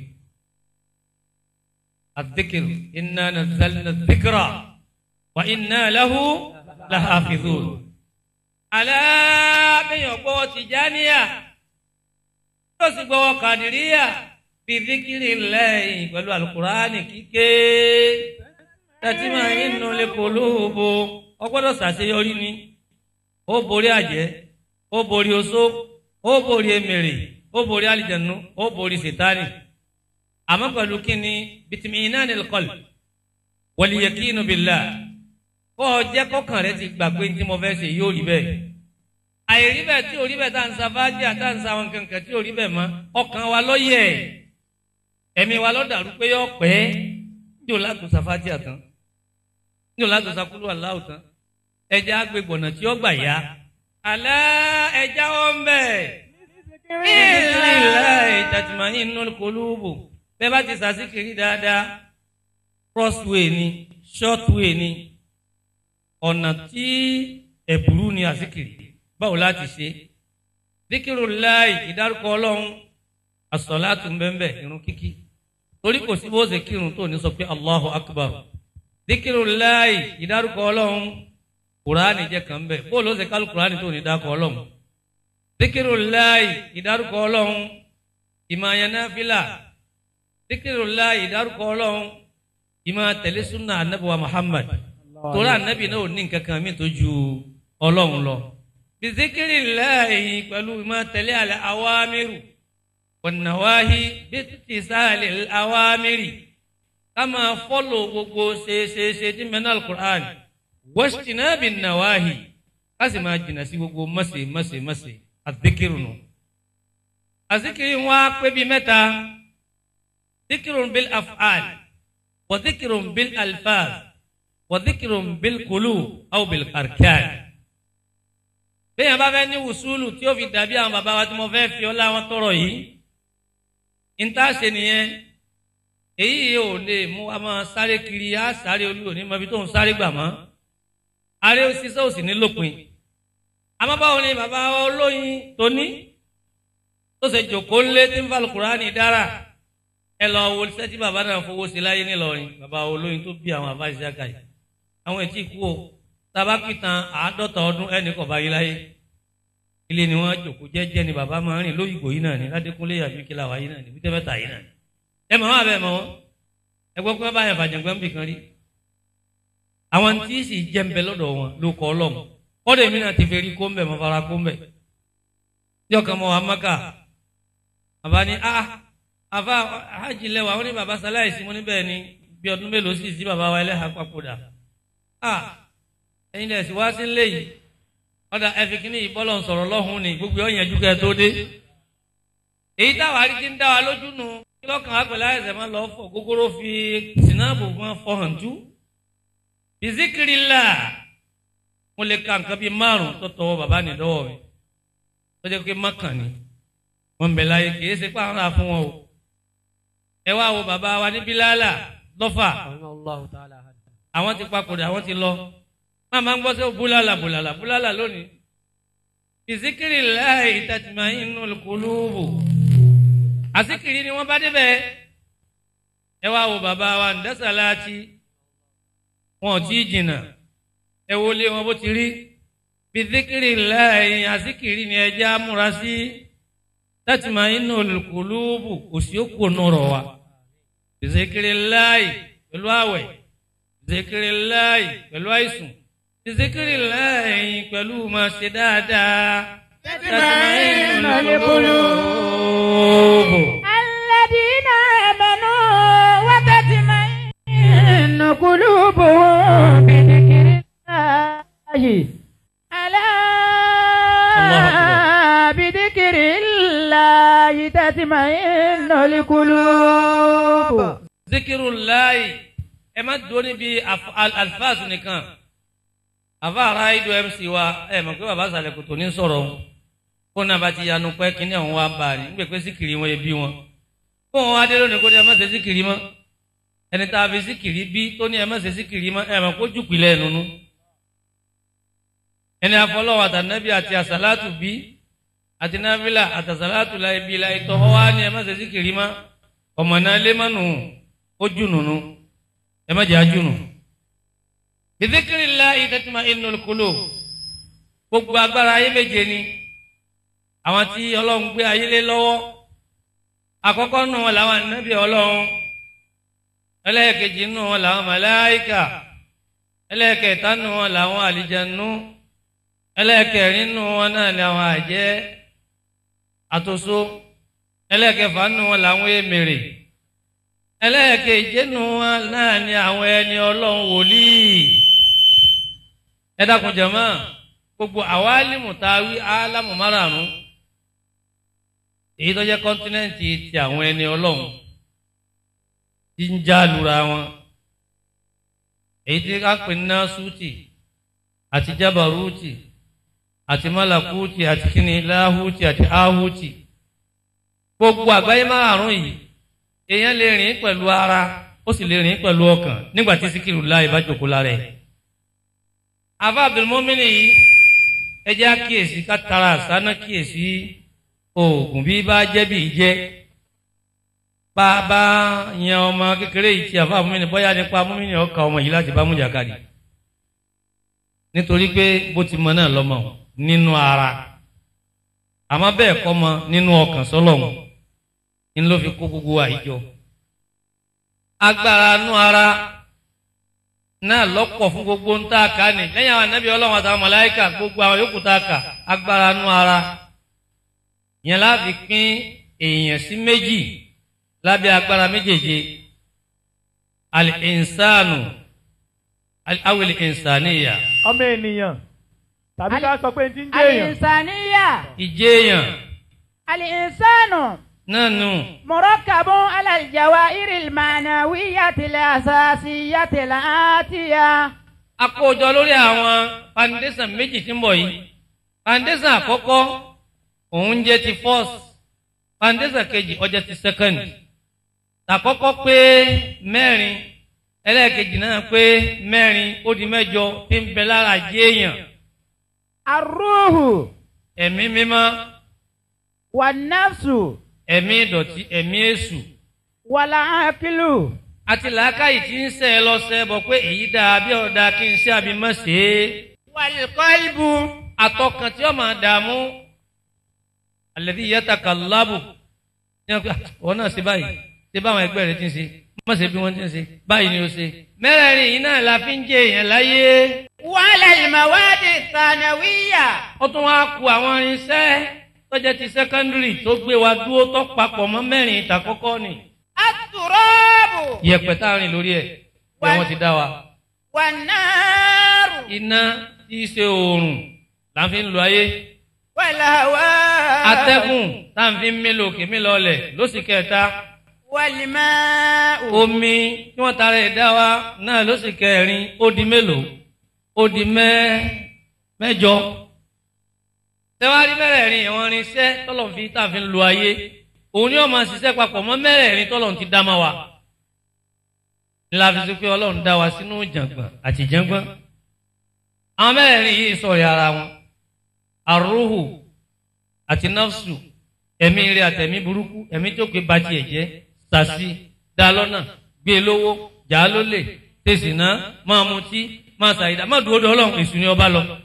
الذكر إنا نزلنا الذكر وإنا له لحافظون ألا بيو بو تجانيا توسي بو قادريا بذكر الله pẹ̀lú القرآن kíké تطمئن القلوب ó gbọ́dọ̀ ṣàṣeyọrí ni ó borí àjẹ́ ó borí oṣó ó borí emèrè ó borí àlìjẹ̀nu ó borí sètánì àmọ́ pẹ̀lú kíni bitiminan alqalb wal yakinu billah kó o jẹ́ kọ́kàn rẹ ti gbà pé tí mo fẹ́ ṣe yóò rí bẹ́ẹ̀ àìrí bẹ́ẹ̀ tí ò rí bẹ́ẹ̀ tá à ń sa fájì àtà ń sa àwọn kankan tí ò rí bẹ́ẹ̀ mọ́ ọkàn wa ló yẹ ẹ̀mí wa ló dàrú pé yọ pẹ́ ní òun láti sa fájì àtàn ní òun láti sa kúlú aláwọ̀ tán ẹja agbègbọ̀nà tí ó gbà yá alẹ́ ẹja wọn bẹ́ẹ̀ bí ìlà tatma'innul qulubu bẹ́ẹ̀ bá ti sàṣìkiri dáadáa crossway ni shortway ni ọ̀nà tí ẹ̀bùrú ni àṣìkiri báwo láti ṣe díkìrù láì ìdárúkọ ọlọ́run àsọ̀látù bẹ́ẹ̀ irun kíkí torí kò sí bó ṣe kírun tó ní sọ pé allahu akbar díkìrù láì ìdárúkọ ọlọ́run kùránì jẹ́ kàn bẹ́ẹ̀ bó ló ṣe kálù kùránì tó ní dákọ̀ ọlọ́run díkìrù láì ìdárúkọ ọlọ́run ìmọ̀ àyànnáfílà díkìrìlá ìdárúkọ ọlọ́run ìmọ̀ tẹ̀lé súnà anábìwá muhammad torí anábì náà ò ní nǹkan kan mi tó ju ọlọ́run lọ. bizikirila yìí pẹ̀lú ìmọ̀ tẹ̀lé àlẹ́ awámírù wọ̀nàwáhí bí títí sáàlẹ̀ awámírì ká máa fọ́lọ̀ gbogbo ṣeéṣeéṣe tí mẹ́nà alukur'an wọ́ṣìnà bí nàwáhí ká sì máa jìnnà sí gbogbo mọ̀sẹ̀ mọ̀sẹ̀ mọ̀sẹ̀ àdékìrù nù. àzikiri wọn á pé bíi mẹ́ta. ذكر بالأفعال وذكر بالألفاظ وذكر بالقلوب أو بالأركان bẹ́ẹ̀ bá fẹ́ ní wùsùlù tí ó fi dàbí àwọn bàbá wa tí mo fẹ́ fi ọlá wọn tọrọ yìí níta ṣe nìyẹn èyí ò lè mú wa máa sáré kiri á sáré olúwo ní mọbi tó ń sáré gbà mọ́ aré sísẹ́ òsì ní lópin àmọ́ báwo ni bàbá wa olóyin tó ní tó ṣe jòkó ńlé tí ń fa Al-Kùránì dára ẹ lọ wo sẹ́tí bàbá náà fowó sí láyé nílọrin bàbá olóyin tó bí àwọn àfáàṣì àkà yìí àwọn ètí ikú o tábà pìtàn àádọ́ta ọdún ẹnì kọ̀ bá yí láyé ilé ni wọ́n jòkó jẹ́jẹ́ ni bàbá máa ń rìn lóyìnbó yìí náà ni ládékúnlé yàbí kílà wáyé náà ni bíjẹ́ mẹ́ta yìí náà ni ẹ mọ̀ wọ́n àbẹ̀ mọ̀ wọ́n ẹ gbọ́ pé wọ́n bá yàn fàjàngbọ́n bì kan rí àwọn tí sì jẹ́ ń bẹ lọ́dọ̀ wọn ló kọ́ ọlọ́mù kọ́dọ̀ èmi náà ti fẹ́ rí kó ń bẹ̀ mọ́ fara kó ń bẹ̀ yọkàn mọ́ wa mọ́kà bàbá ni ah àfa hajj lẹwà wọn ní baba sáláìsì mo ní bẹ́ẹ̀ ni bí ọdún mélòó sì sí baba wa ẹlẹ́hà papòdà a ẹ̀yin lẹ̀ sí wá sí ńlẹ̀ yìí ọ̀dà ẹ̀fì kìíní yìí bọ́lọ̀ ń sọ̀rọ̀ lọ́hùn ni gbogbo ọ̀yàn ju kẹ́ ẹ tó dé èyí táwa rí ti ń dá wa lójú nu kí lọ́kàn wa pẹ̀lú àìsàn máa lọ fọ gógóró fi sinapu máa fọ hàn tú bizikiri la mo lè ka nǹkan bíi márùn tó tọwọ́ baba ní dọ́wọ́ mi tó jẹ́ pé mọ́kàn ni wọ́n bẹ̀ láyé kì í ṣe pé àwọn náà fún wọn o ẹ wá wo bàbá wa ní bílálà lọ́fà àwọn ti papòdà àwọn ti lọ máa máa ń gbọ́ sí búlálà búlálà búlálà lónìí ìsíkiri láì tàtìmá inú kúlúùbù àsíkiri ni wọ́n bá débẹ̀ ẹ wá wo bàbá wa ń dẹ́sàláàtì wọn ò tí ì jìnnà ẹ wo lé wọn bó ti rí bìdíkìrì láàyè àsìkìrì ni ẹjẹ́ amúra sí láti máa inú olùkùlùbù kò sí òkú nọ̀rọ̀ wa bìdíkìrì láàyè pẹ̀lú àwẹ̀ bìdíkìrì láàyè pẹ̀lú àìsùn bìdíkìrì láàyè pẹ̀lú máa ṣe dáadáa láti máa inú olùkùlùbù. الذين آمنوا وتطمئن قلوبهم بذكر الله ألا الله أكبر. بذكر الله تطمئن القلوب zikiru láàyè ẹ má dúró níbi àf- al- alifáàsù nìkan àfa ara ido mc wa ẹ mọ̀ pé bàbá sàlẹ̀ kò tó ní sọ̀rọ̀ wọn kó náà bá ti yanu pẹ́ kí ní àwọn wa bá a ní nígbà pé síkìrì wọn yẹ bí wọn kó wọn wá dé lónìí kó ní ẹ má ṣe síkìrì mọ́ ẹni tá a fi síkìrì bí tó ní ẹ má ṣe síkìrì mọ́ ẹ mọ̀ kó jù pìlẹ̀ nínú ẹni afọlọ́wọ́ àtànẹ́bí àti àsálàtù bí àti náfìlà àtàsálàtù láì bí láì tọ́ ọ wá ní ẹ má ṣe síkìrì mọ́ ọmọ náà lé mọ́nù ó jùnùnú ẹ má jẹ́ àjùnù. bìtíkìrì ńlá ìtẹ́tìmá inú kúlò gbogbo agbára ayé méje ni àwọn tí ọlọ́run gbé ayé lé lọ́wọ́ àkọ́kọ́ nù wọn làwọn ànábì ọlọ́run ẹlẹ́ẹ̀kejì nù wọn làwọn màláíkà ẹlẹ́ẹ̀kẹta nù wọn làwọn àlìjẹnú ẹlẹ́ẹ̀kẹrin nù wọn náà làwọn àjẹ́ àtòso ẹlẹ́ẹ̀kẹfà nù wọn làwọn èmèrè ẹlẹ́ẹ̀keje nù wọn náà ni àwọn ẹni ọlọ́run wòlíì ẹ dákun jẹ̀mọ́ gbogbo àwálìmù tá a wí álámù márààrún èyí tó jẹ́ kọ́ńtínẹ́ǹtì ti àwọn ẹni ọlọ́run tí ń já lura wọn èyí tí ká pè ní násùtì àti jábàrútì àti málàkútì àti kíni láhùtì àti áhùtì gbogbo àgbáyé márààrún yìí èèyàn lè rìn pẹ̀lú ara ó sì lè rìn pẹ̀lú ọkàn nígbà tí síkìrù láì bá jòkó lára ẹ̀. àfa abdulmọ́mìnì yìí ẹ jẹ́ àkíyèsí ká tara àsánà kíyèsí oògùn bí bá jẹ́ bí jẹ́ bá a bá yan ọmọ kékeré yìí tí àfa abdulmọ́mìnì bóyá nípa mọ́mìnì ọkà ọmọ yìí láti bá mú jàkadì nítorí pé bó ti mọ náà lọ́mọ nínú ara àmọ́ bẹ́ẹ̀ kọ́ mọ nínú ọkàn sọ́lọ́hún ń ló fi kó gbogbo wa yìí jọ. agbára nú ara náà lọ́pọ̀ fún gbogbo ń tá a kà ní lẹ́yìn àwọn anábì ọlọ́run àtàwọn màláíkà gbogbo àwọn yòókù tá a kà agbára nú ara yẹn láti pín èèyàn sí méjì lábẹ́ agbára méjèèje al-insanu awil insaniya ọmọ ènìyàn tàbí ká sọ pé ti ń jẹ́ èèyàn الإنسانية ìjéèyàn الإنسان náà nù مركب على الجوائر المعنوية الأساسية الآتية akójọ lórí àwọn foundation méjì tí ń bọ̀ yìí foundation àkọ́kọ́ òun jẹ́ ti first foundation kejì ó jẹ́ ti second tàkọ́kọ́ pé mẹ́rin ẹlẹ́ẹ̀kejì náà pé mẹ́rin ó di mẹ́jọ tí ń bẹ lára jéèyàn الروح ẹ̀mí mímọ́ والنفس ẹ̀mí ìdọ̀tí ẹ̀mí èṣù والعقل àti làákàyè tí ń sẹ́ ẹ lọ sẹ́ bọ̀ pé èyí dáa bí ọ̀dà kí n ṣe àbí mọ̀ ṣe é. والقلب àtọkàn tí ó máa dààmú alladhi yatakallabu ní ọkọ ọ náà ṣe báyìí ṣe báwọn ẹgbẹ́ rẹ ti ń ṣe má ṣe bí wọ́n ti ń ṣe báyìí ni ó ṣe. mẹ́rẹ̀ẹ̀rin yìí náà la fi ń jẹ èèyàn láyé وعلى المواد الثانوية ó tún wá ku àwọn irinṣẹ́ tó jẹ́ ti sẹ́kọ́ndírì tó gbé wa dúró tó papọ̀ mọ́ mẹ́rin ìtàkọ́kọ́ ni التراب yẹ̀pẹ̀ tá a rìn lórí ẹ̀ bí wọ́n ti dá wa. والنار iná tí í ṣe oòrùn là ń fi ń lo ayé والهواء atẹ́gùn tá à ń fi ń mí lòkè mí lọlẹ̀ lóṣì kẹta والماء omi tí wọ́n tara ẹ̀ dá wa náà lóṣì kẹrin ó di mélòó ó di mẹ́ mẹ́jọ. tẹ́wárí mẹ́rẹ̀ẹ̀rin ẹ̀wọ̀n irinṣẹ́ tọ́lọ̀ fi tá à fi ń lo ayé òun ni wọ́n máa ṣiṣẹ́ papọ̀ mọ́ mẹ́rẹ̀ẹ̀rin tọ́lọ̀ ti dá máa wa. ńlá fi sọ pé ọlọ́run dá wa sínú jàngbọ̀n àti jàngbọ̀n. àwọn mẹ́rẹ̀ẹ̀rin yìí sọ̀rọ̀ ara wọn àrùhù àti nafsu ẹ̀mí rẹ̀ àtẹ̀mí burúkú ẹ̀mí tó pé ba tiẹ̀ jẹ́ sàṣì dá lọ́nà gbé e lówó jà á lólè tẹ̀sí náà máa mutí máa ṣàyídá má dúró de ọlọ́run èṣù ni ọba lọ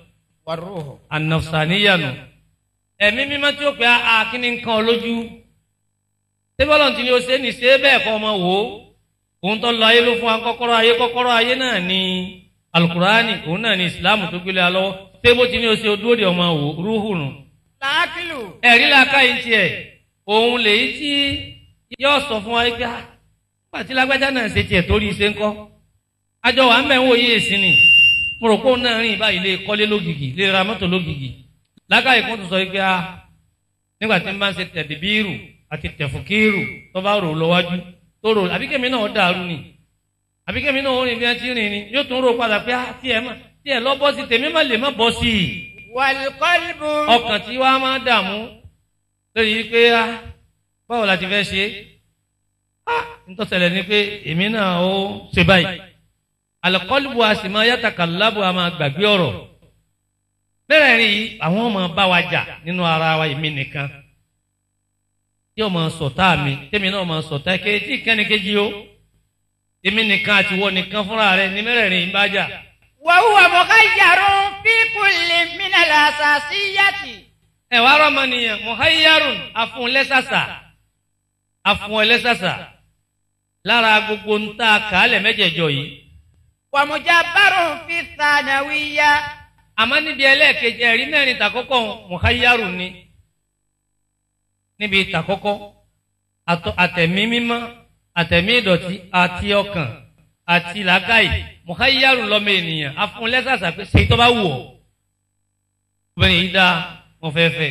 والروح anafsaniyanu ẹ̀mí mímọ́ tí ó pè á kíní nǹkan olójú sébọ́lọ̀ tí ni o ṣe ní ṣe bẹ́ẹ̀ kọ́ ọmọ wò ó òun tó lọ ayé ló fún wa kọ́kọ́rọ́ ayé kọ́kọ́rọ́ ayé náà ní alukurani òun náà ní ìsìláàmù tó gbélé alọ́wọ́ sébó tí ni o ṣe dúró de ọmọ wò rúhù nù. العقل ẹ̀rí làákà yìí tiẹ̀ òun lèyí tí yóò sọ fún wa pé ah nígbà tí lágbájá náà ṣe tiẹ̀ torí ṣe ń kọ́ àjọ wa ń bẹ̀ ń wò yí èsì ni mo rò pé òun náà rìn báyìí lè kọ́lé lógìgì lè ra mọ́tò lógìgì làákà yìí kún tó sọ pé ah nígbà tí n bá ń ṣe tẹ̀dìbíìrù àti tẹ̀fùkìrù tó bá rò lọ́wájú tó rò àbíkẹ́mi náà dàrú ni àbíkẹ́mi náà ó rìn bí wọ́n ti rìn ni yóò tún rò padà pé ah tiẹ̀ má tiẹ̀ lọ́ bọ́ sí tèmi má lè má bọ́ sí i والقلب ọkàn tí wàá máa dààmú lórí pé á báwo la ti fẹ́ ṣe á nítòsẹ̀lẹ̀ ni pé èmi náà ó ṣe báyìí alẹ́kọ́lùbù a sì máa yàtàkà lábù a máa gbàgbé ọ̀rọ̀ bẹ́ẹ̀ rí àwọn ọmọ bá wa jà nínú ara wa èmi nìkan tí ọmọ sọ̀tá mi tèmi náà ọmọ sọ̀tá ké tí kẹ́nìkejì o èmi nìkan àti wọ nìkan fúnra rẹ ní mẹ́rẹ̀ẹ̀rin bá jà وهو مخير في كل من الأساسيات ẹ wá rọmọ nìyẹn muhayyarun afun lẹsàsà afun lẹsàsà lára gbogbo ń ta kàálẹ̀ mẹ́jẹ̀ẹ̀jọ yìí ومجبر في الثانوية àmọ́ níbi ẹlẹ́ẹ̀kejì ẹ̀rí mẹ́rin tàkọ́kọ́ muhayyarun ni níbi tàkọ́kọ́ àtọ- àtẹ̀mí mímọ́ àtẹ̀mí ìdọ̀tí àti ọkàn àti làákàyè muhayyarun lọ́mọ ènìyàn afun lẹsàsà pé ṣèyí tó bá wù ọ́ obìnrin yìí dáa wọn fẹ́ fẹ́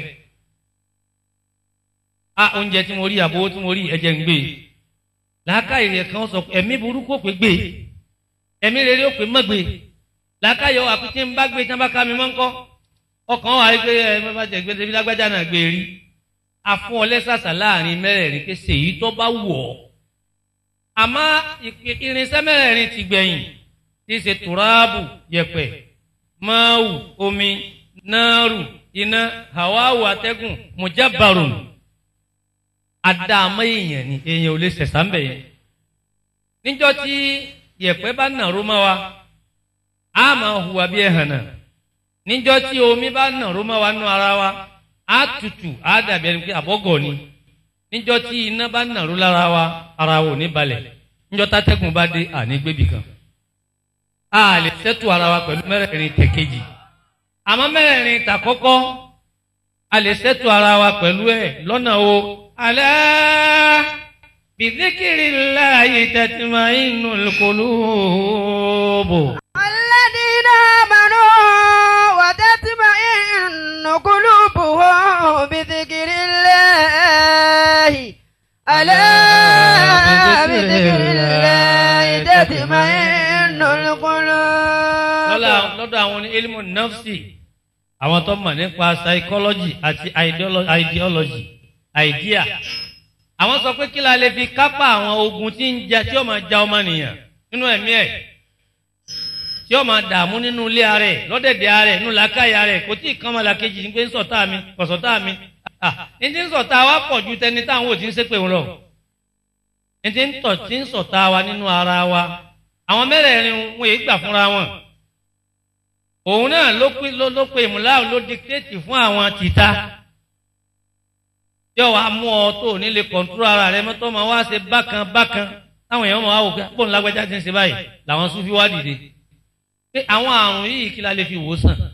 a oúnjẹ tí mo rí àbówó tí mo rí ẹ̀jẹ̀ ń gbé làákàyè rẹ̀ kan sọ pé ẹ̀mí burúkú ò pé gbé ẹ̀mí rere ò pé mọ́ gbé làákàyè ọ̀ àpótí ń bá gbé tí wọ́n bá ká mi mọ́ ń kọ́ ọkàn wà á gbé ẹ bá bá jẹ gbé débi lágbájá náà gbé rí afún ọ lẹ́sàsà láàrin mẹ́rẹ̀ẹ̀rin pé ṣèyí tó bá wù ọ́ àmọ́ ìpè- irinṣẹ́ mẹ́rẹ̀ẹ̀rin ti gbẹ̀yìn tí í ṣe tùráàbù yẹ̀pẹ̀ máàwù omi náàrù iná hawawu atẹ́gùn mujabarun àdààmọ́ èèyàn ni èèyàn ò lè ṣẹ̀ṣà ń bẹ̀ yẹn níjọ́ tí yẹ̀pẹ̀ bá nàró mọ́ wa a máa hùwà bí ẹ̀hàn náà níjọ́ tí omi bá nàró mọ́ wa nú ara wa a tutù a dàbí ẹni pé àbọ̀gọ̀ ni níjọ́ tí iná bá nàró lára wa ara wa ò ní balẹ̀ níjọ́ tátẹ́gùn bá dé àní gbébì kan a lè ṣètò ara wa pẹ̀lú mẹ́rẹ̀ẹ̀rin tẹ̀kejì àmọ́ mẹ́rẹ̀ẹ̀rin tàkọ́kọ́ a lè ṣètò ara wa pẹ̀lú ẹ̀ lọ́nà o. alẹ́ bìdíkìrì láàyè tẹ̀tìmá inú kòlóòbò. الذين آمنوا وتطمئن قلوبهم بذكر الله ألا بذكر الله تطمئن القلوب lọ́la lọ́dọ̀ àwọn ní ilmu nafsi àwọn tó mọ̀ nípa psychology àti ideolo- ideology idea àwọn sọ pé kí la lè fi kápá àwọn ogun tí ń ja tí ó máa ja ọmọnìyàn nínú ẹ̀mí ẹ̀ tí ó máa dààmú nínú ilé ara ẹ̀ lọ́dẹ̀dẹ̀ ara ẹ̀ nínú làákàyè ara ẹ̀ kò tí ì kán máa làkejì ní pé ń sọ̀tá mi kò sọ̀tá mi ah ní ti ń sọ̀tá wa pọ̀ ju tẹni táwọn ò ti ń ṣépè wọn lọ ní ti ń tọ̀ tí ń sọ̀tá wa nínú ara wa àwọn mẹ́rẹ̀ẹ̀rin wọn èyí gbà fúnra wọn òun náà ló pé ló ló pe ìmúláwò ló dikitéètì fún àwọn tìta yóò wá mú ọ tó ò ní lè kọ̀ǹtúrò ara rẹ mọ́tò máa wá ṣe bákan bákan táwọn èèyàn máa wò pé bóun lágbájá ti ń ṣe báyìí làwọn sún fi wá dìde pé àwọn àrùn yìí kí la lè fi wò ó sàn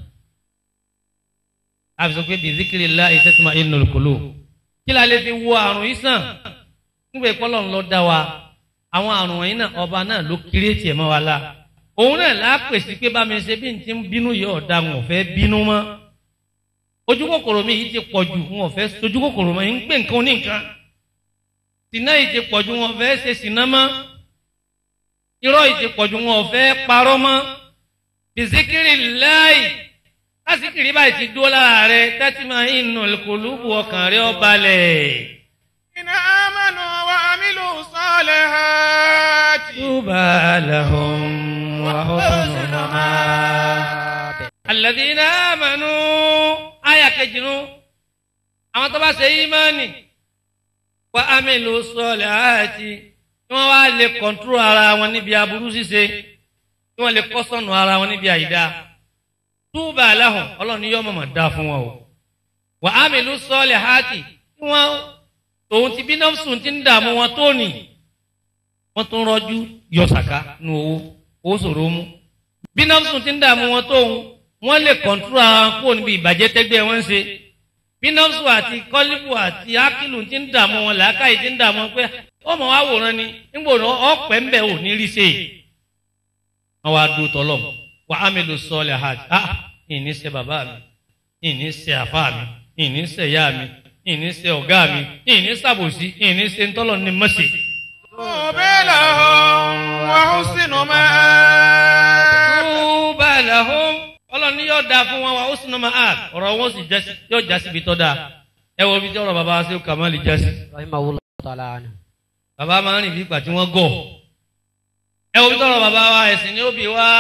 àfi sọ pé bizikiri la ìṣẹ́tùmá inú kòló kí la lè fi wo àrùn yìí sàn nígbà ìpọ́lọ̀ ńlọ dá wa àwọn àrùn wọ̀nyí náà ọba náà ló kéré tiẹ̀ mọ́ wa la òun náà lápèsè pé bá mi ṣe bí n ti ń bínú yìí ọ̀dà wọn ò fẹ́ bínú mọ́ ojú kòkòrò mi yìí ti pọ̀ jù wọn ò fẹ́ sojú kòkòrò mọ́ yìí ń gbé nǹkan oníǹkan sìnà yìí ti pọ̀ jù wọn ò fẹ́ ṣe sìnà mọ́ irọ́ yìí ti pọ̀ jù wọn ò fẹ́ parọ́ mọ́ bizikiri láì lásìkiri báyìí ti dúró lára rẹ tẹ́tí máa ń nù kòlúbù ọkàn rẹ ó balẹ̀. إن آمنوا وعملوا الصالحات طوبى لهم وحسن مآب الذين آمنوا آية كجنو àwọn tó bá ṣe ìmánì wa amílù sọlẹ̀ àti tí wọ́n wá lè kọ̀ǹtúrò ara wọn níbi aburú ṣíṣe tí wọ́n lè kọ́sọ̀nù ara wọn níbi àyídá túbà aláhùn ọlọ́run ní yọ́ mọ̀mọ́ dá fún wọn o wà á mi lù sọ́ọ̀lẹ̀ háàkì tí wọ́n tòun ti bí nọ́ọ̀sùn ti ń dààmú wọn tó nì wọ́n tún rọ́jú yọ sàká nu owó owó sòro mú bí nọ́ọ̀sùn ti ń dààmú wọn tóun wọ́n lè kọ̀ǹtúrà kúrò níbi ìbàjẹ́ tẹ́gbẹ́ wọn ń ṣe bí nọ́ọ̀sù àti kọ́lífù àti ákìlù ti ń dààmú wọn làákàyè ti ń dààmú wọn pé ọmọ wa wòran ni nígbò ọ̀pẹ́ ń bẹ̀ ò ní rí ṣe wọ́n wá dúró tọ́lọ̀ wà á mi lò sọ́ọ̀lẹ̀ hajj ah ìní ṣe bàbá mi ìní ṣe àfá mi ìní ṣe ìyá mi ìní ṣe ọ̀gá mi ìní ṣàbòsí ìní ṣe ńtọ́lọ̀ ní mọ́ṣẹ́. طوبى لهم وحسن مآب túbà làhùn ọlọ́run ní yóò dáa fún wọn wà ó sì náà máa ọ̀rọ̀ wọn sì jásí yóò jásí ibi tó dáa ẹ wo ibi tí ọ̀rọ̀ bàbá wa ṣe kàmáàlì jásí. rahimahullah ta'ala anhu. bàbá máa ń rìn bí ìgbà tí wọ́n gọ̀ ẹ wo ibi tí ọ̀rọ̀ bàbá wa ẹ̀sìn ni ó bí wá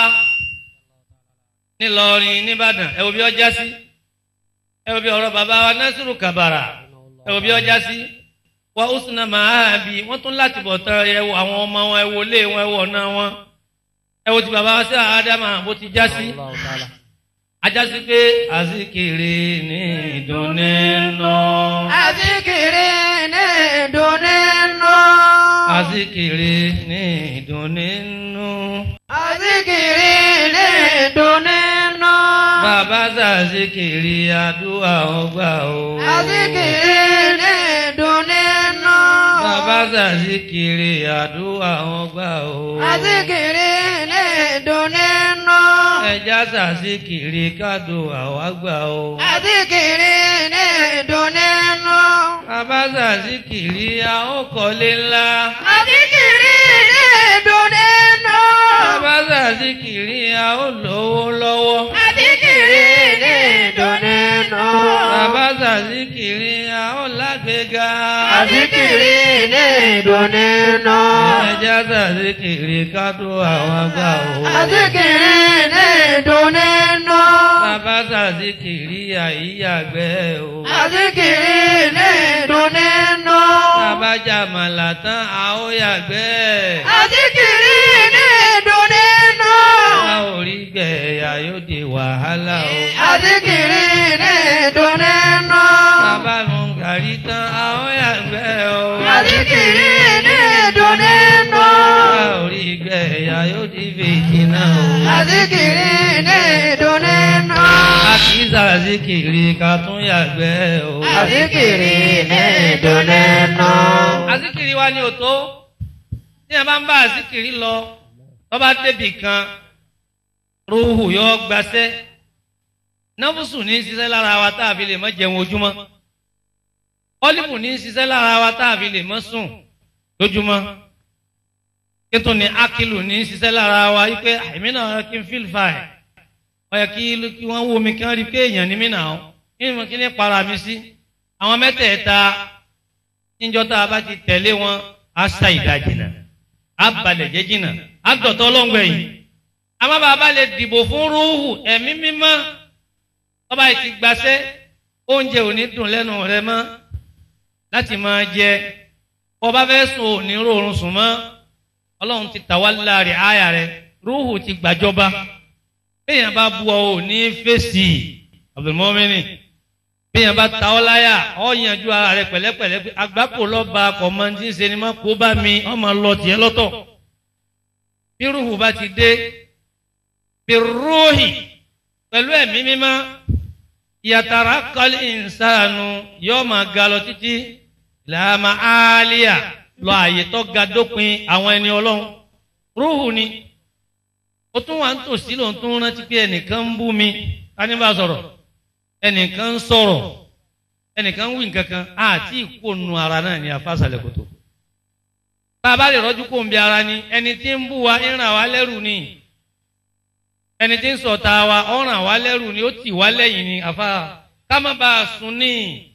nílọrin nìbàdàn ẹ wo bí ó jásí ẹ wo bí ọ̀rọ̀ bàbá wa nasiru kabara ẹ wo bí ó jásí wà ó sì náà máa bí wọ́n tún láti bọ̀ tán ẹ wo àwọn ọmọ wọn ẹ wo ilé wọn ẹ wo ọ̀nà wọn ẹ wo ti bàbá wa sí àádámà bó ti jásí ajásí pé àzíkiri ní ìdùnnú náà. Azikiri ní ìdùnnú. Azikiri ní ìdùnnú. Azikiri ní ìdùnnú. Bàbá sàzikiri àdúrà ọgbà o. Azikiri ní ìdùnnú. Bàbá sàzikiri àdúrà ọgbà o. Azikiri ní ìdùnnú. Ẹja sàzikiri kádùn àwágbà o. Azikiri ní ìdùnnú. Bàbá sàzikiri àókọ̀lé ńlá. Azikiri ní ìdùnnú. Bàbá sàzikiri àólówó lọ́wọ́. Azikiri ní ìdùnnú. Bàbá sàzikiri àólágbéga. Azikiri ní ìdùnnú. Ẹja sàzikiri kádùn àwágbà o. Azikiri ní ìdùnnú. Bàbá sàzikiri àyíyàgbẹ́ o. Azikiri ní ìdùnnú. Bàbá jàmàlà tán àóyàgbẹ́. Azikiri ní ìdùnnú. A ò rí gbẹ̀yà yóò di wàhálà o. Azikiri ní ìdùnnú. Bàbá mu gàrí tán àóyàgbẹ́ o. Azikiri ní ìdùnnú. A ò rí gbẹ̀yà yóò di fìtínà o. Azikiri ní ìdùnnú. A kì í sàzikiri ká tún yàgbẹ́ o. Azikiri ní ìdùnnú. Azikiri wa ni ò tó. Tí a bá ń bá azikiri lọ, tó bá débì kan, ruhu yóò gbaṣẹ́. Náfùsù ní í ṣiṣẹ́ lára wa tá a fi lè mọ́ jẹun ojúmọ́. Ọ́lífù ní í ṣiṣẹ́ lára wa tá a fi lè mọ́ sùn lójúmọ́. Kíntùn ní Akilu ní í ṣiṣẹ́ lára wa wípé àìmí náà kí n fíl fà ẹ̀. Ó yẹ kí kí wọ́n wo mi kí wọ́n rí pé èèyàn ní mí náà. Kí ni mo kí ní para mi sí? Àwọn mẹ́tẹ̀ẹ̀ta níjọ́ tá a bá ti tẹ̀lé wọn á sa ìdajì náà á balẹ̀ jẹ́ jìnnà á dọ̀tọ́ ọlọ́ngbẹ̀ yìí. àmọ́ bàbá lè dìbò fún rúhù ẹ̀mí mímọ́ ọba yìí ti gbaṣẹ́ oúnjẹ ò ní dùn lẹ́nu rẹ mọ́ láti máa jẹ ọba fẹ́ sùn ò ní rọrùn sùn mọ́ ọlọ́run ti tàwa láàrin àyà rẹ rúhù ti gbàjọba béèyàn bá bu ọ ò ní fèsì Abdulmọ́mìnì bíyàn bá ta ọ́ láyà ọ́ yanjú ara rẹ pẹ̀lẹ́pẹ̀lẹ́ pé agbáko lọ́ba kọ̀mọ́ntì ń ṣe ni má kó bá mi ọ́ máa lọ tiẹ̀ lọ́tọ̀. bí rúhù bá ti dé bí rúhì pẹ̀lú ẹ̀mí mímọ́ yàtàrà kọ́lí ìsànù yóò máa ga lọ títí làmà áálíà lọ àyè tó ga dópin àwọn ẹni ọlọ́run rúhù ni ó tún wà ń tòsí lòun tún rántí pé ẹnìkan ń bú mi ká ní bá sọ̀rọ̀ ẹnìkan ń sọ̀rọ̀ ẹnìkan ń wí nǹkan kan àti ìkónu ara náà ní afásàlẹ̀ kòtò. tá a bá lè rọ́jú kó ń bi ara ni ẹni tí ń bú wa ń ràn wá lẹ́rù ni ẹni tí ń sọ̀tà wa ó ràn wá lẹ́rù ni ó tì wá lẹ́yìn ni àfa ká má bàa sùn ní.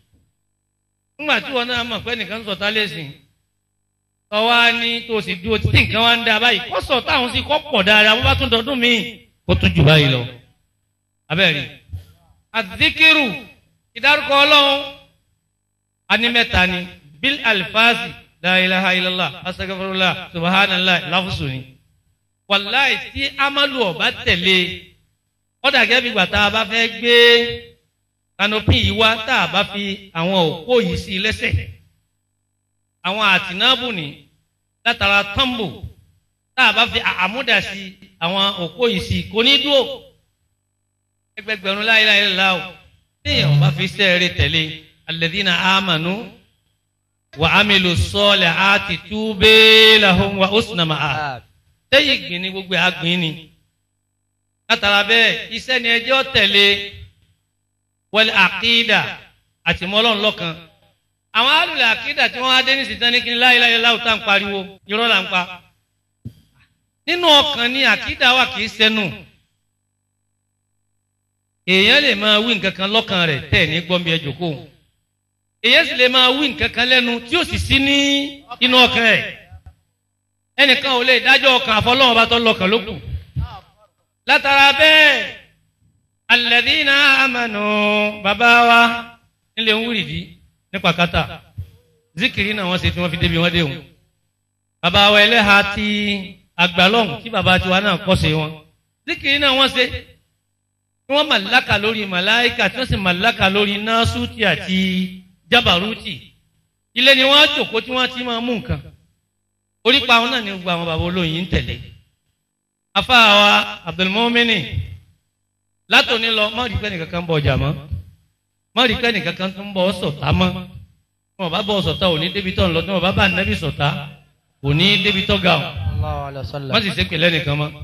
nígbà tí wọn náà mọ̀ pé ẹnìkan ń sọ̀tà lẹ́sìn tọ́wá ní tó sì dúró títí nǹkan wá ń da báyìí kó sọ̀tà àwọn sì kọ́ pọ̀ dáadáa bó bá tún dọdún míì kó tún jù báyìí lọ. abẹ́rẹ́ àdìkírù ìdárúkọ ọlọ́run anímẹ́ta ni bil alfazi la ilaha illallah asagafurula subhanallah láfùsù ni wàláì tí amalu ọba tẹ̀lé kọ́dà gẹ́gẹ́ bí gbà tá a bá fẹ́ gbé kanopi yìí wá tá a bá fi àwọn òpó yìí sí lẹ́sẹ̀ àwọn àtìnábù ní látara tọ́ḿbù tá a bá fi àmúdà sí àwọn òpó yìí sí kò ní dúró ẹgbẹgbẹ̀rún láyé láyé láwù téèyàn bá fi sẹ́ẹ̀rẹ̀ tẹ̀lé alladhina amanu wa amilu salihati tubi lahum wa husna ma'a sẹ́yìn gbìn ní gbogbo àgbìn ni látara bẹ́ẹ̀ iṣẹ́ ni ẹjọ́ tẹ̀lé wal àkídà àti mọ́lọ́n lọ́kan àwọn alùlẹ̀ àkídà tí wọ́n á dé ní sìtán ní kí ní láyé láyé láwù tá à ń pariwo irọ́ là ń pa nínú ọkàn ni àkídà wà kì í sẹ́nu èèyàn lè máa wí nǹkan kan lọ́kàn rẹ̀ tẹ̀ ní gbọ́nbi ẹ jòkó èèyàn sì lè máa wí nǹkan kan lẹ́nu tí ó sì sí ní inú ọkàn ẹ̀ ẹnìkan ò lè dájọ́ ọkàn àfọlọ́wọ́n bá tọ́ lọ́kàn ló kù látara bẹ́ẹ̀ alladhina amanu bàbá wa nílé ń wúrìdí nípa kátà zikiri náà wọ́n ṣe tí wọ́n fi débi wọ́n dé wọn bàbá wa ẹlẹ́ha ti àgbàlọ́hùn tí bàbá tiwa náà kọ́ sí wọn zikiri náà wọ́n ṣe tí wọ́n màláka lórí màláìka tí wọ́n sì màláka lórí násùtì àti jábàrútì ilé ni wọ́n á jòkó tí wọ́n ti máa mú nǹkan orípa àwọn náà ni gbogbo àwọn bàbá olóyin ń tẹ̀lé afáwa abdulmumini látòní lọ má rí pẹ́ẹ́nì kankan bọ̀ ọjà mọ́ má rí pẹ́ẹ́nì kankan tó ń bọ̀ sọ̀tá mọ́ tí wọ́n bá bọ̀ sọ̀tá òní débi tó ń lọ tí wọ́n bá bá nẹ́bí sọ̀tá òní débi tó ga ọ̀ má sì ṣe pèlẹ́ nìkan mọ́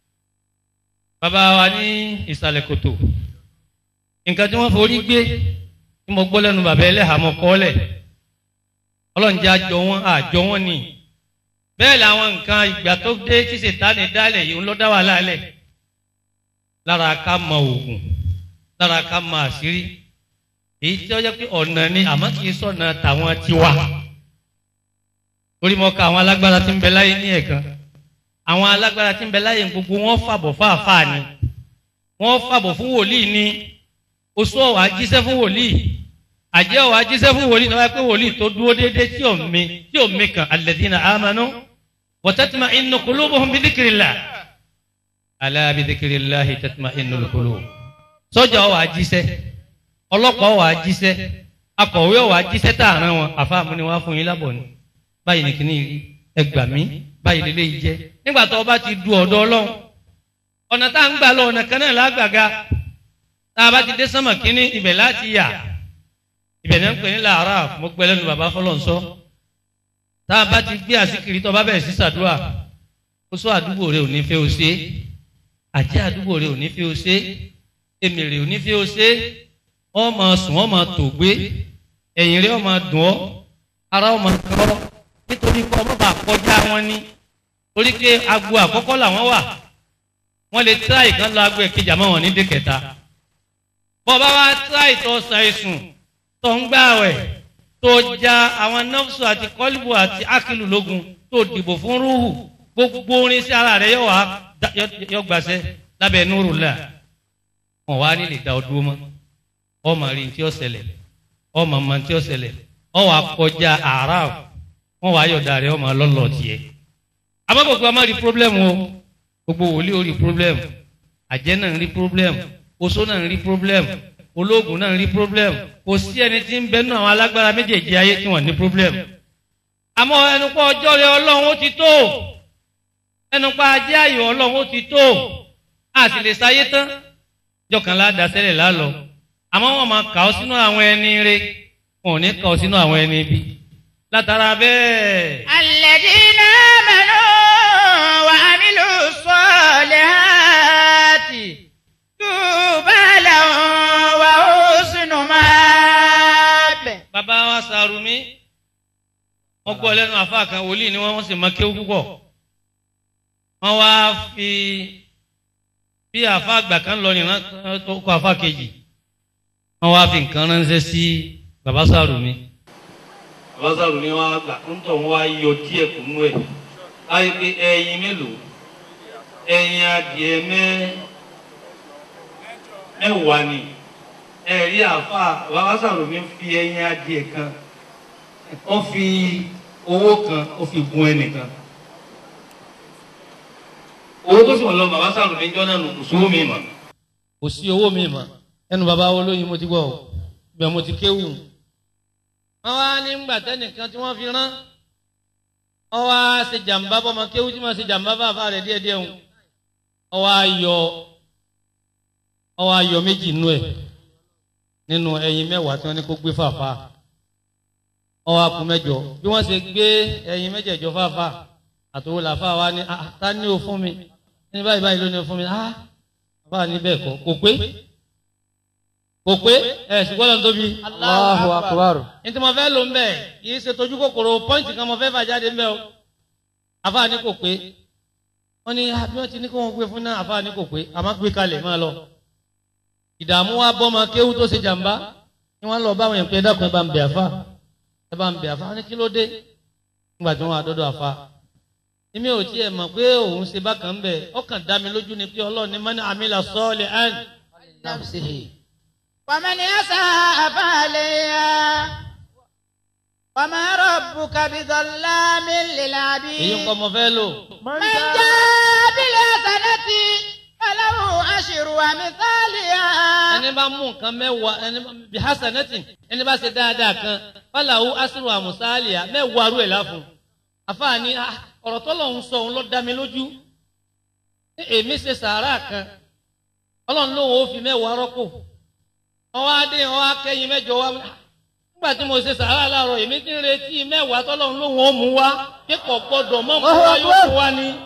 bàbá wa ní ìsàlẹ̀ kòtò nǹkan tí wọ́n forí gbé tí mo gbọ́ lẹ́nu bàbá ẹlẹ́hàmọ́ kọ́lẹ̀ ọlọ́njẹ́ àjọ wọn àjọ wọn ni bẹ́ẹ̀ làwọn nǹkan ìgbà tó dé tí sètáni dálẹ̀ yìí ń lọ dá wà lálẹ̀ lára ká mọ òògùn lára ká mọ àṣírí èyí tí ó jẹ́ pé ọ̀nà ni àmọ́ kì í sọ̀nà tàwọn tiwa orí mọ́ ká àwọn alágbára tí ń bẹ láyé ní ẹ̀kan àwọn alágbára tí ń bẹ láyé gbogbo wọn fàbọ̀ fáàfáà ni wọ́n fàbọ̀ fún wòlíì ni oṣù ọ̀wà jíṣẹ́ fún wòlíì àjẹ́ ọ̀wà jíṣẹ́ fún wòlíì náà wáyé pé wòlíì tó dúró déédéé tí ò mi tí ò mi kan alladhina amanu wa tatma'innu qulubuhum bi dhikrillah ala bi dhikrillahi tatma'innul qulub sọ́jà ọ̀wà jíṣẹ́ ọlọ́pàá ọ̀wà jíṣẹ́ akọ̀wé ọ̀wà jíṣẹ́ tààrán wọn àfáàmù ni wọ́n á fún yín lábọ̀ ni báyìí ní kíní ẹgbà mí báyìí lélẹ́ yìí jẹ́ nígbà tó o bá ti du ọ̀dọ̀ ọlọ́run ọ̀nà tá à ń gbà lọ ọ̀nà kan náà lágbàga tá a bá ti dé sánmà kíní ibẹ̀ láti yà ibẹ̀ ní ń pè ní làárà mo gbẹ lẹ́nu bàbá fọlọ́nsọ́ tá a bá ti gbé àsìkiri tó o bá bẹ̀rẹ̀ sí sàdúrà ó sọ àdúgbò rẹ ò ní fẹ́ o ṣe àjẹ́ àdúgbò rẹ ò ní fẹ́ o ṣe èmèrè ò ní fẹ́ o ṣe ọ máa sùn ọ máa tògbé ẹ̀yìn rẹ ọ máa dùn ọ ara ọ máa kọ́ ọ nítorí pé ọmọ bá kọjá wọn ní torí pé agbo àkọ́kọ́ làwọn wà wọ́n lè tíráì kan lọ agbo ẹ̀kejì àmọ́ wọn ní dé kẹta bọ́ọ̀bá wa tíráì tó ṣàìsùn tó ń gbààwẹ̀ tó ja àwọn nọ́ọ̀sù àti kọ́líbù àti ákìlù lógun tó dìbò fún rúhù gbogbo orin sí ara rẹ̀ yóò wá yọ gbàṣẹ lábẹ́ núrù là wọn wá nílè dá ọdún mọ́ ọmọ rí tí ó ṣẹlẹ̀ ọmọ mọ tí ó ṣẹlẹ̀ ọwọ́ akọjá àárọ̀ wọn wàá yọ̀dà rẹ̀ ọmọ lọ́lọ́ tiẹ̀. àmọ́ gbogbo ọmọ rí pírọ́blẹ́mù o gbogbo wòlíì ó rí pírọ́blẹ́mù àjẹ́ náà ń rí pírọ́blẹ́mù oṣó náà ń rí pírọ́blẹ́mù ológun náà ń rí pírọ́blẹ́mù kò sí ẹni tí ń bẹ nínú àwọn alágbára méjèèjì ayé tí wọ́n ní pírọ́blẹ́mù. àmọ́ ẹnupọ̀ ọjọ́ rẹ̀ ọlọ́run ó ti tó ẹnupọ̀ ajé ayò ọlọ́run ó ti tó a sì lè sáyé tán jọkànlá dasẹ́lẹ̀ lálọ́ àmọ́ wọn máa kà ọ́ sínú àwọn ẹni rẹ̀ wọn ò ní kà ọ́ sínú àwọn ẹni bí látara bẹ́ẹ̀. Alladhina amanu wa amilu salihati tuba lahum wa husnu mab. bàbá wa sàrùmí wọ́n gbọ́ lẹ́nu àfa kan wòlíì ni wọ́n wọ́n sì máa kéwú púpọ̀ wọ́n wá fi bí àfa àgbà kan lọ nìran tó kọ àfa kejì wọ́n wá fi nǹkan ránṣẹ́ sí bàbá sàrùmí àbáṣàrò ni wọn gbà ń tọ̀ wọn wá yọ díẹ̀ kúnú ẹ̀ láyé pé ẹyin mélòó ẹyin adìẹ mẹ́ mẹ́wàá ni ẹ̀rí àfa àbáṣàrò mi fi ẹyin adìẹ kan ó fi owó kan ó fi gun ẹnìkan owó tó sì wọ́n lọ bàbáṣàrò mi jọ́ náà nù kùsùn mi mọ̀ kò sí owó mi mọ́ ẹnu bàbá wo lóyin mo ti gbọ́ o ibẹ̀ mo ti kéwù wọ́n wá ní gbà tẹ́nìkan tí wọ́n fi rán wọ́n wá ṣe jàǹbá bọ́mọ kéwù tí wọ́n ṣe jàǹbá bàbá rẹ̀ díẹ̀díẹ̀ ń wọ́n wá yọ wọ́n wá yọ méjì nú ẹ̀ nínú ẹyin mẹ́wàá tí wọ́n ní kó gbé fàáfà wọ́n wá kú mẹ́jọ bí wọ́n ṣe gbé ẹyin mẹ́jẹ̀jọ fàáfà àtòwò làfà wa ní "Ah, ta ni o fún mi ní báyìí báyìí ló ní o fún mi ah bàbá ní bẹ́ẹ̀ kọ́ kò pé kò pé ẹ̀ ṣùgbọ́n lọ́n tóbi. Allahu akbar. ní tí mo fẹ́ lò ń bẹ̀ yìí ṣe tójú kòkòrò pọ́ìntì kan mo fẹ́ fà jáde ń bẹ̀ o àfà ní kò pé wọ́n ní ah, bí wọ́n ti ní kó wọ́n gbé fún náà àfà ní kò pé àmọ́ gbé kalẹ̀ máa lọ ìdààmú wa bọ́ ma kéwú tó ṣe jàmbá ni wọ́n lọ bá àwọn èèyàn dákun ẹ bá ń bẹ̀ àfà ẹ bá ń bẹ̀ àfà wọ́n ní kí ló dé nígbà tí wọ́n wà dọ́dọ̀ àfà èmi ò tiẹ̀ mọ̀ pé òun ṣe bákan ń bẹ̀ ọkàn dá mi lójú ni pé ọlọ́run ní mọ́ni àmìlà sọ́ọ̀lì án Nafsihi. ومن يساء فعليها وما ربك بظلام èyí ń للعبيد kọ́ mo fẹ́ lò من من جاء جاء بالحسنة فله عشر أمثالها ẹni bá mú nǹkan mẹ́wàá ẹni bí hasanatin ẹni bá ṣe dáadáa kan fàlàwù asiru amusalia mẹ́wàá rú ẹ̀ láfún àfààní ah, ọ̀rọ̀ tọ́lọ̀ ń sọ òun ló dá mi lójú ní èmi ṣe sàárà kan ọlọ́run lóun ó fi mẹ́wàá rọ́pò ọwọ́ adé ọwọ́ akẹ́yìn mẹ́jọ wá nígbà tí mo ṣe sàárà láàárọ̀ èmi ti ń retí mẹ́wàá tọ́lọ́run lóun ó mú wá kíkọ̀ gbọ́dọ̀ mọ́ mú wá yóò fún wa ni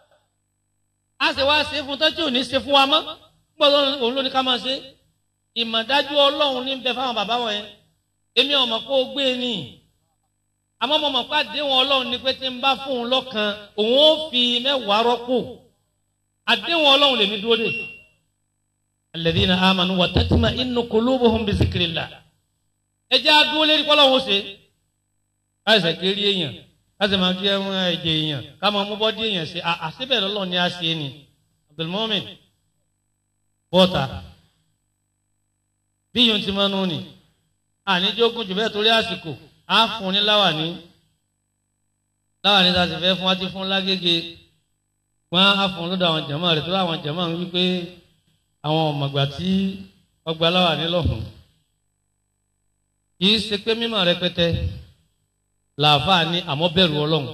a sì wá ṣe fún tọ́jú òní ṣe fún wa mọ́ gbọ́dọ̀ òun ló ní ká máa ṣe ìmọ̀dájú ọlọ́run ní bẹ fáwọn bàbá wọn yẹn èmi ọmọ kó o gbé e ní àmọ́ mo mọ̀ pé àdéhùn ọlọ́run ni pé tí n bá fún un lọ́kàn òun ó fi mẹ́wàá rọ́pò àdéhùn ọlọ́run lèmi dúró dè alladhina amanu wa tatma'innu qulubuhum bi zikrillah ẹ jẹ́ àdúró lérí kọ́lọ́hún ṣe káyọ̀sẹ̀ kiri èèyàn káṣí máa fi ẹ̀wọ̀n ẹ̀jẹ̀ èèyàn ká máa mú bọ́dí èèyàn ṣe àṣìbẹ̀ lọ́lọ́run ni a ṣe ni Abdulmumin bọ́ta bí yóò ti máa nù ní àníjógún jù bẹ́ẹ̀ torí àsìkò á fún ní láwàní láwàní tá a sì fẹ́ fún wa ti fún lágége wọn á fún lọ́dọ̀ àwọn jàmáà rẹ̀ tó àwọn jàmáà ń wí pé àwọn ọ̀mọ̀gbà tí ọgbà láwàní lọ́hùn kì í ṣe pé mímọ̀ rẹpẹtẹ làáfàá ní àmọ́ bẹ̀rù ọlọ́run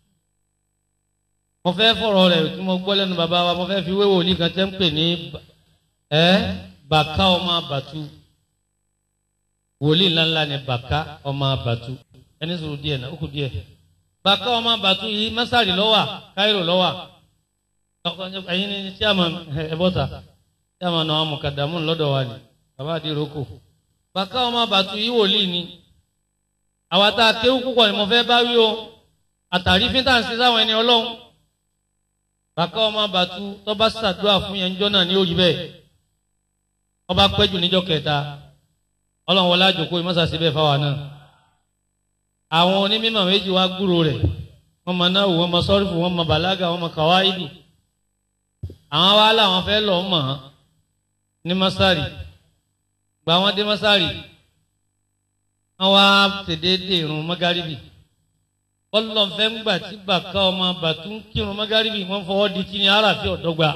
mo fẹ́ fọ̀rọ̀ rẹ̀ tí mo gbọ́ lẹ́nu bàbá wa mo fẹ́ fi wéwò ní kan tẹ́ ń pè ní ẹ́ bàká ọmọ bàtú wòlíì ńláńlá ni bàká ọmọ bàtú ẹni sọ̀rọ̀ díẹ̀ náà ó kù díẹ̀ bàká ọmọ bàtú yìí mẹ́sàrì lọ́wà káírò lọ́wà ẹ̀yin ni chairman ẹ̀bọ́ta chairman àwọn mọ̀kàdàmú lọ́dọ̀ wa ni bàbá àdìrókò bàká ọmọ bàtú yìí wòlíì ni àwa tá a kéwú púpọ̀ ni mo fẹ́ bá wí o àtàrí fíntà ń ṣe sáwọn ẹni ọlọ́run bàká ọmọ bàtú tó bá ṣàdúrà fún yẹn jọ náà ní òrí bẹ́ẹ̀ ọba pẹ́jù níjọ́ kẹta ọlọ́run wọlé àjòkó ìmọ̀sàsí bẹ́ẹ̀ fáwa náà àwọn onímọ̀ méjì wá gbúrò rẹ̀ wọ́n mọ náà wọ́n mọ sọ́rífù wọ́n mọ bàlágà wọ́n mọ kàwáìdù àwọn wa làwọn fẹ́ lọ mọ̀ ọ́n ní mọ́sárì gba wọn dé mọ́sárì wọ́n wá tèdéédé irun mọ́gárìbì ọlọ́nfẹ́ ńgbà tí bàká ọmọ bàtú ń kírun mọ́gárìbì wọ́n fọwọ́ di kí ni aráàfin ọ̀dọ́gba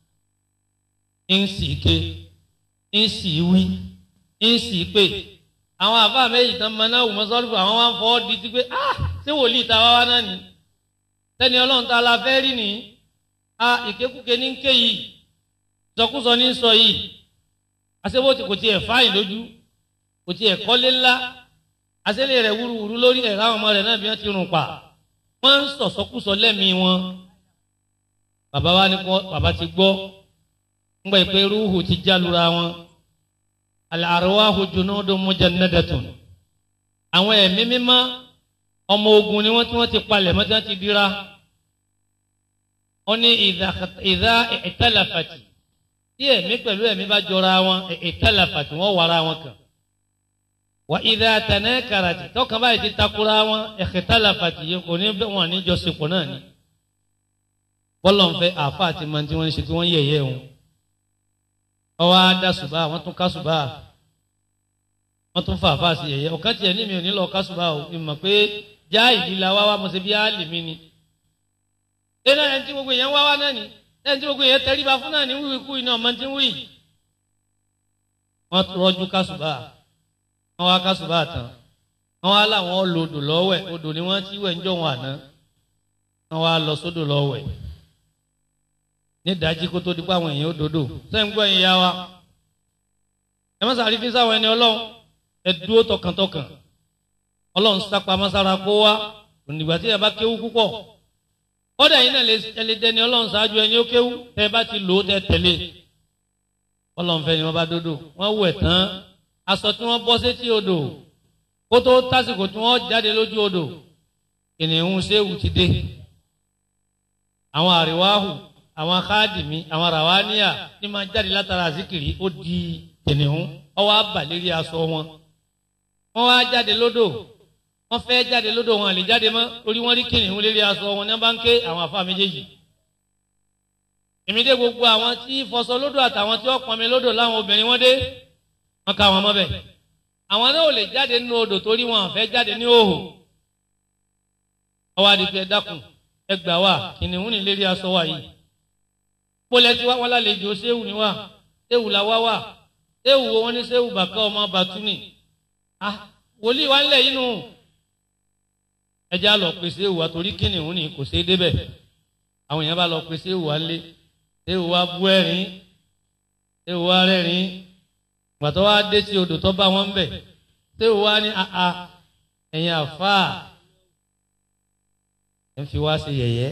ń sì ké ń sì wí ń sì pé àwọn àfa méjì tán máa náà wù mọ́ sọ́ọ́lù àwọn wá ń fọwọ́ di ti pé ah ṣé wòlíì ta wá wá náà ni sẹ́ni ọlọ́run ta la fẹ́ rí ni ah ìkékùké ní ń ké yìí sọkúsọ ní ń sọ yìí àṣebó kò tiẹ̀ fáyìn lójú kò tiẹ̀ kọ́lé ńlá àṣẹlẹ̀ rẹ̀ wúruwúru lórí ẹ̀rọ àwọn ọmọ rẹ̀ náà bí wọ́n ti rùn pa wọ́n ń sọ̀sọ́kúsọ lẹ́mìí wọn bàbá wa ni bàbá ti gbọ́ ńgbà ìpè rúhù ti jálura wọn al-arwahu junudun mujannadatun àwọn ẹ̀mí mímọ́ ọmọ ogun ni wọ́n tí wọ́n ti palẹ̀ mọ́ tí wọ́n ti dira wọ́n ní ìdá ìtàlàfàtì tí ẹ̀mí pẹ̀lú ẹ̀mí bá jọra wọn ìtàlàfàtì wọ́n wàrà wọn kàn wà ìdá tanākarati tọkàn báyìí ti takura wọn ìtàlàfàtì yìí kò ní wọn ní jọsìpọ̀ náà ni bọ́lọ̀ ń fẹ́ àáfà àti mọ̀ tí wọ́n ń ṣe tí wọ́n yẹ̀yẹ́ wọn ọwọ́ á dá ṣùbà wọ́n tún ká ṣùbà wọ́n tún fà fà sí ẹ̀yẹ ọ̀kan tiẹ̀ ní mi ò ní lọ ká ṣùbà o ìmọ̀ pé já ìdílé wa wá mo ṣe bí áàlì mi ni. ẹ náà ẹni tí gbogbo èèyàn wá wá náà ni ẹni tí gbogbo èèyàn tẹríba fún náà ní wíwí kú iná ọmọ tí ń wí wọ́n rọ́jú kásùbà wọ́n wá kásùbà tán wọ́n wá láwọn lo odò lọ́wẹ̀ odò ni wọ́n ti wẹ̀ ń jọ wọn àná wọ́n wá lọ sódò lọ́wẹ̀ ní ìdájí kó tó di pé àwọn èèyàn ó dodo sẹ́yìn gbọ́ ẹ̀yìn ya wa ẹ má sàrí fi sáwọn ẹni ọlọ́run ẹ dúró tọkàntọkàn ọlọ́run sápá masára kó wá ònìgbà tí ẹ bá kéwú púpọ̀ kọ́dà yìí náà lè lè dẹni ọlọ́run ṣáájú ẹni ó kéwú tẹ ẹ bá ti lò ó tẹ tẹ̀lé ọlọ́run fẹ́ ni wọ́n bá dodo wọ́n wẹ̀ tán aṣọ tí wọ́n bọ́ sétí odò kó tó tásìkò tí wọ́n jáde lójú odò kìnìún séwù ti dé àwọn àríwáhù àwọn káàdìmí àwọn ràwáníà ní máa jáde látara àzíkìrì ó di kìnìún ọwọ́ àbàlérí aṣọ wọn wọ́n wá jáde lódò wọ́n fẹ́ jáde lódò wọn àlè jáde mọ́ torí wọ́n rí kìnìún lérí aṣọ wọn ní wọ́n bá ń ké àwọn afá méjèèjì èmi dé gbogbo àwọn tí fọṣọ lódò àtàwọn tí wọ́n pọnmi lódò láwọn obìnrin wọn dé wọ́n ká wọn mọ́bẹ̀ àwọn náà ò lè jáde nínú odò torí wọn àfẹ́ jáde ní òhò ọwọ́ àdìpẹ́ dákun ẹ gbà wá kìnìún ní lérí aṣọ wa yìí kpọlẹ tí wọn lálejò séwù ni wa séwù la wá wá séwù wo wọn ní séwù bàkà ọmọ bàtúnì ah wòlíì wa ńlẹ yìí nù ẹjẹ àlọ pé séwù wa torí kìnìún ni kò sé débẹ̀ àwọn èèyàn bá lọ pé séwù wa ńlẹ séwù wa bú ẹ̀rín séwù wa rẹ́rìn gbàtọ wa dé tí odò tó bá wọn ń bẹ séwù wa ní aa ẹ̀yin àfáà ẹ ń fi wá sí yẹ̀yẹ́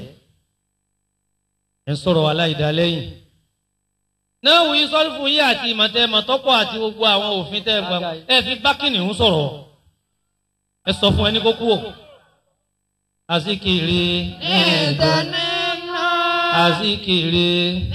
ẹ ń sọ̀rọ̀ aláìdá lẹ́yìn. náà wòye sọ́rí fún yín àti ìmọ̀tẹ́ mọ̀tọ́pọ̀ àti gbogbo àwọn òfin tẹ́ ẹ gbà ẹ fi bákìnì ń sọ̀rọ̀ ẹ sọ fún ẹni kó kú ò. àsìkiri àsìkiri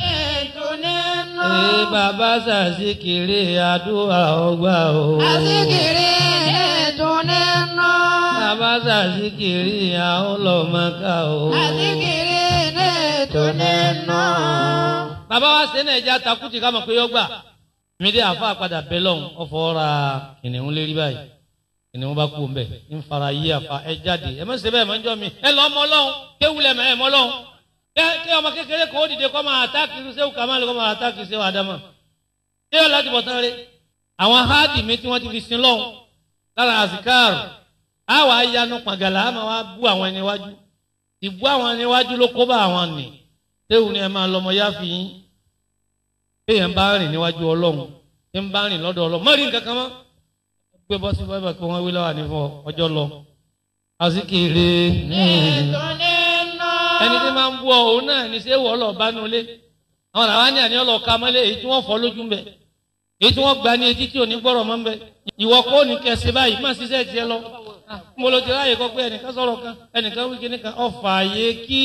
ee bàbá sàsìkiri àdúrà ọgbà o. Àsìkiri ètò nínú. bàbá sàsìkiri àwọn ọlọ́mọká o. Àsìkiri ètò nínú. bàbá wa ṣe náà ẹja takuti ká mọ̀ pé yọ gbà mí dé àfa àpadà bẹ́ lọ́hùn ọ̀fọ̀ ra kìnìún lérí báyìí kìnìún bá kú mbẹ ń fara yí àfa ẹ jáde ẹ má ṣe bẹ́ẹ̀ mọ́ njọ́ mi ẹ lọ́ mọ́ lọ́hùn kéwulẹ̀ mọ́ ẹ mọ́ lọ́hùn kí ọmọ kékeré kan ó dìde kọ́ máa àtàkì sẹ́wù kàmáàlì kọ́ máa àtàkì sẹ́wù àdámà ṣé yọ láti bọ̀ tán rẹ àwọn háàdì mi tí wọ́n ti fi sin lọ́hùn lára àsìkáàrù àwọn ayanu pàgàlà àmọ́ wa bú àwọn ẹni wájú ìbú àwọn ẹni wájú ló kó bá àwọn nì sẹ́wù ni ẹ máa lọ́mọ yáfi yín èèyàn bá rìn níwájú ọlọ́run tí ń bá rìn lọ́dọ̀ ọlọ́run mọ́rin kankan mọ́ gbé bọ́ sí báyìí kí wọ́n wí lọ́wọ́ ní fún ọjọ́ lọ. àsìkiri Ètò nínú. ẹni tí máa ń bú ọ òun náà ní sẹ́wọ̀ ọlọ́ bá nulẹ̀ àwọn làwọn ní àní ọlọ́ ka mọ́lẹ̀ èyí tí wọ́n fọ́ lójú mbẹ́ èyí tí wọ́n gba ní etí tí ò ní gbọ́rọ̀ mọ́ mbẹ́ ìwọ kó ní kẹsì báyìí má ṣiṣẹ́ tiẹ̀ lọ mo lo ti ráàyè kọ pé ẹnìkan sọ̀rọ̀ kan ẹnìkan wí kíní kan ọ̀fà yé kí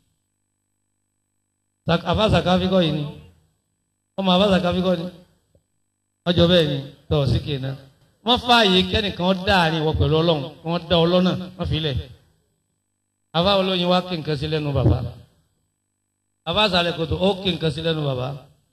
àfa sàkáfíkọ́ yìí ni ọmọ àbáṣà káfíkọ́ ni ọjọ́ bẹ́ẹ̀ ni tọ́ sí kéèna wọ́n fààyè kẹ́nìkan dáàrin ìwọ pẹ̀lú ọlọ́run wọ́n dá ọ lọ́nà wọ́n fi lẹ̀ àbá olóyin wá kí nǹkan sí lẹ́nu bàbá àbá àṣàlẹ̀ kòtò ó kí nǹkan sí lẹ́nu bàbá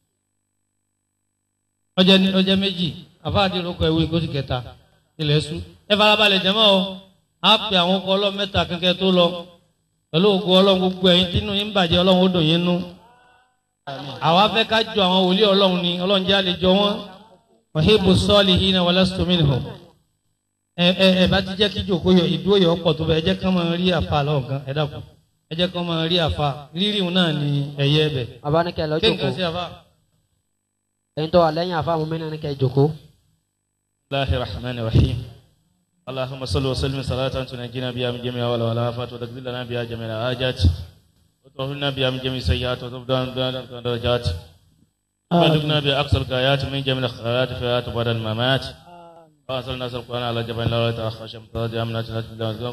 ọjọ́ ní ọjọ́ méjì àbá àdìrókọ ìwé ìkóṣì kẹta ilẹ̀ ṣú ẹ farabalẹ̀ jẹ́mọ́ o á pe àwọn ọkọ̀ ọlọ́run mẹ́ta kankan tó lọ pẹ̀lú ògùn ọlọ́run gbogbo ẹ̀yin tínú yín bàjẹ́ ọlọ́run ó dùn yín nú àwa fẹ́ ká jọ àwọn wòlíì ọlọ́run ni ọlọ́run jẹ́ àlejò wọn ọ̀hìnbó sọ́ọ̀lì yìí náà wọlé stomini hàn ẹ ẹ ẹ bá ti jẹ́ kí jòkó yọ ìdúró yọ ọ̀pọ̀ tó bẹ ẹ jẹ́ ká máa rí àfa lọ́wọ́ gan ẹ dàpọ̀ ẹ jẹ́ ká máa rí àfa rírì náà ni ẹ̀yẹ ẹbẹ̀ abanikẹ lọ kí nǹkan sí jókòó àfa. ẹyin tó wà lẹ́yìn àfa àwọn mẹ́rin kẹ jókòó. الله الرحمن الرحيم اللهم صل وسلم صلاة تنجينا بها من جميع والآفات وتقضي لنا بها جميع الحاجات وتغفرنا بها من جميع السيئات وتفضل بها درجات وتبلغنا بها أقصى الغايات من جميع الخيرات في الحياة بعد الممات وأنزل الناس القرآن على جبل لا يتأخر شمس ترجع من أجل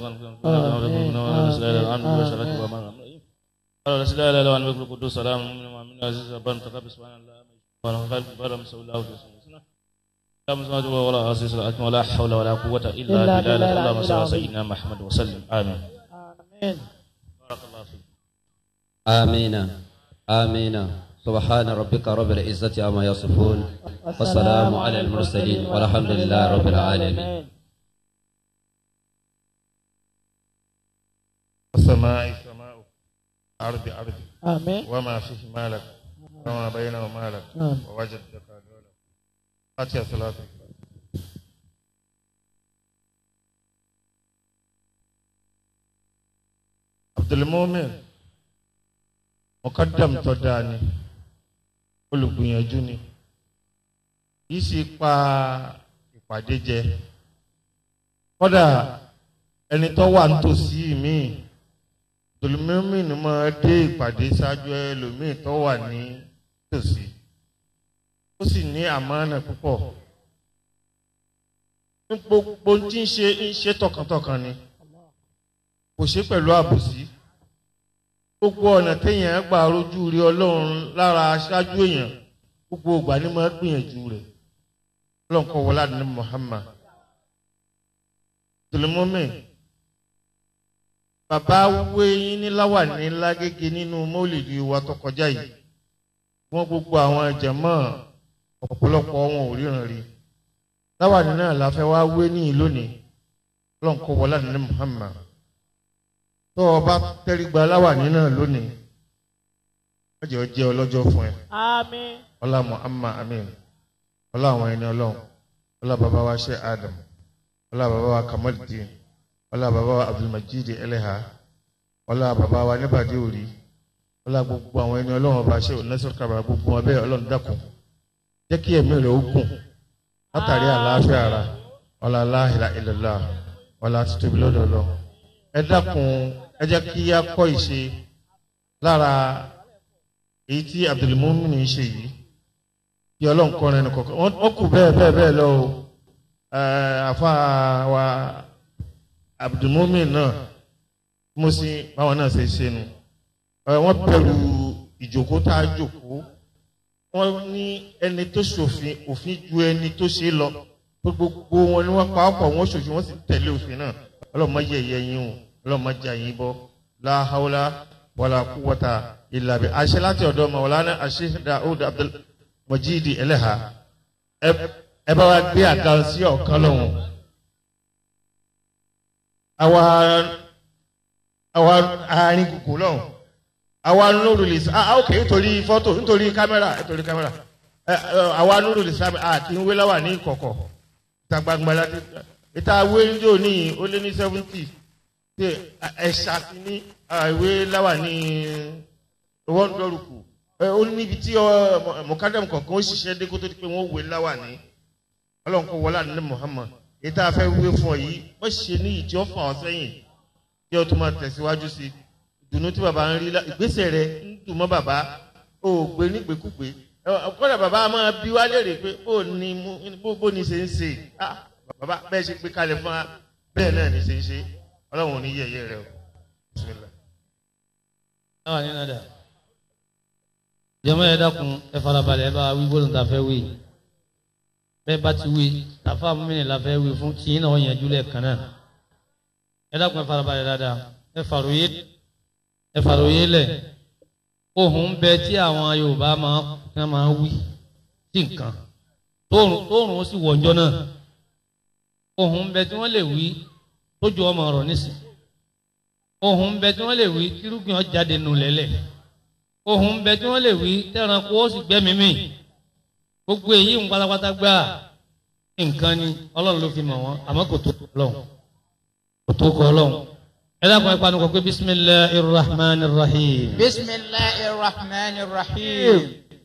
قال رسول الله لا أن يقول القدوس سلام من المؤمن عزيز ربنا تقبل سبحان الله ونفعل بارم سوى الله في سنة لا مسمى ولا عزيز ولا حول ولا قوة إلا بالله اللهم صل على سيدنا محمد وسلم آمين بارك الله فيك آمين آمين سبحان ربك رب العزة عما يصفون والسلام على المرسلين والحمد لله رب العالمين السماء سماء أرض أرض Àmín. وما فيه مالك وما بينه مالك نعم. ووجدك دولة láti àṣàlátù. abdulmumin mọ̀kádàm tó dáa ni olùgbìyànjú ni yìí sì pa ìpàdé jẹ kódà ẹni tó wà nítòsí míì abdulmumin máa dé ìpàdé ṣáájú ẹlòmíì tó wà ní tòsí ó sì ní àmánà púpọ̀ ní gbogbo tí ń ṣe ń ṣe tọkàntọkàn ni kò ṣe pẹ̀lú àbòsí gbogbo ọ̀nà téèyàn gbà rojú rí ọlọ́run lára aṣáájú èèyàn gbogbo ìgbà ni máa gbìyànjú rẹ̀ ọlọ́run kọ́ wọlé àdínní Muhammad tòlímọ́mì bàbá wé yín ní láwàní lágége nínú mọ́lìdì wa tó kọjá yìí wọ́n gbogbo àwọn jàmọ́ ọ̀pọ̀lọpọ̀ wọn ò ríran rí láwàní náà la fẹ́ wá wé ní lónìí ọlọ́run kọ́ wọlé àdínní Muhammad tó o bá tẹ́rí gba láwàní náà lónìí wọ́n jẹ́ ọ jẹ́ ọlọ́jọ́ fún ẹ. àmín. ọlá muhammad amin ọlá àwọn ẹni ọlọ́run ọlá bàbá wa ṣe adam ọlá bàbá wa kamaldin ọlá bàbá wa abdulmajid eleha ọlá bàbá wa níbàdí òrí ọlá gbogbo àwọn ẹni ọlọ́run ọba ṣe onásìrò kábàrà gbogbo wọn bẹ́ẹ̀ ọlọ́run dákun jẹ́ kí ẹ̀mí rẹ̀ ó gùn látàrí àlàáfíà ara ọlá aláhìlá ìlẹ̀lá ọlá títóbi lọ́dọ̀ ọlọ́run ẹ dákun ẹ jẹ́ kí á kọ́ ìṣe lára èyí tí abdulmumin ń ṣe yìí kí ọlọ́run kọrin ẹni kọ̀ọ̀kan wọ́n kù bẹ́ẹ̀ bẹ́ẹ̀ bẹ́ẹ̀ lọ o àfa wa abdulmumin náà mo sì báwọn náà ṣe ṣe nu wọ́n bẹ̀rù ìjókòó tá a jókòó wọ́n ní ẹni tó ṣòfin òfin ju ẹni tó ṣe lọ gbogbo wọn ni wọ́n pa ọ̀pọ̀ wọn ṣòfin wọ́n sì tẹ̀lé òfin náà ọlọ́run má yẹ ẹ̀yẹ yín o ọlọ́run má jẹ àyín bọ́ láhàúlá wàlà kúwọ́ta ìlàbẹ̀ àṣẹ láti ọ̀dọ̀ mọ̀wòlánà àṣẹ Daud Abdul Majidi ẹlẹ́hà ẹ bá wa gbé àga sí ọ̀kan lọ́hùn. àwa àwa àárín kùkù lọ́hùn àwa nùrù lè sá ah ok nítorí fọ́tò nítorí kámẹ́rà nítorí kámẹ́rà àwa nùrù lè sá àti ń wé láwà ní ìkọ̀kọ̀ ìta gbangba láti ìta wé ní òní ó lé ní seventy ẹ̀ṣà sí ní ìwé láwà ní wọ́n lọ́rùkù ó níbi tí mọ̀kádàm kọ̀ọ̀kan ó ṣiṣẹ́ dé kó tó di pé wọ́n wé láwà ní ọlọ́run kó wọlé àná Muhammad èyí tá a fẹ́ wé fún ọ yìí wọ́n ṣe ní ìtí ó fà ọ́ sẹ́yìn kí ọ tó máa tẹ̀síwájú sí ìdùnnú tí bàbá ń rí ìgbésẹ̀ rẹ ń dùn mọ́ bàbá ó gbé nígbèkúgbé kọ́dà bàbá máa bí wá léèrè pé bó ni bó ni ṣe ń ṣe bàbá bẹ́ẹ̀ ṣe gbé kalẹ̀ fún wa bẹ́ẹ̀ náà ni ṣe ń ṣe ọlọ́run ò ní yẹ̀yẹ́ rẹ o bismillah náà ní nàdà jẹmọ ẹ dákun ẹ farabalẹ̀ ẹ bá wí gbọ́dọ̀ tá a fẹ́ wí bẹ́ẹ̀ bá ti wí tàfà mímìnì la fẹ́ wí fún tìyín náà yẹn júlẹ kan náà ẹ dákun ẹ farabalẹ̀ dáadáa ẹ fàròyé ẹ fàròyé lẹ ohun bẹ tí àwọn Yorùbá máa ń máa wí sí nǹkan tóòrùn tóòrùn ó sì wọjọ náà ohun bẹ tí wọ́n lè wí tójú ọmọ ọ̀rọ̀ nísìnyí ohun bẹ tí wọ́n lè wí kírúgbìn ọjáde nù lẹ́lẹ̀ ohun bẹ tí wọ́n lè wí tẹranko ó sì gbẹ́mí mì gbogbo èyí ń pátápátá gbà nǹkan ni ọlọ́run ló fi mọ̀ wọ́n àmọ́ kò tó ọlọ́run kò tó kọ ọlọ́run ẹ dákun ẹ panu kọ pé bisimilahi rahman rahim. bisimilahi rahman rahim.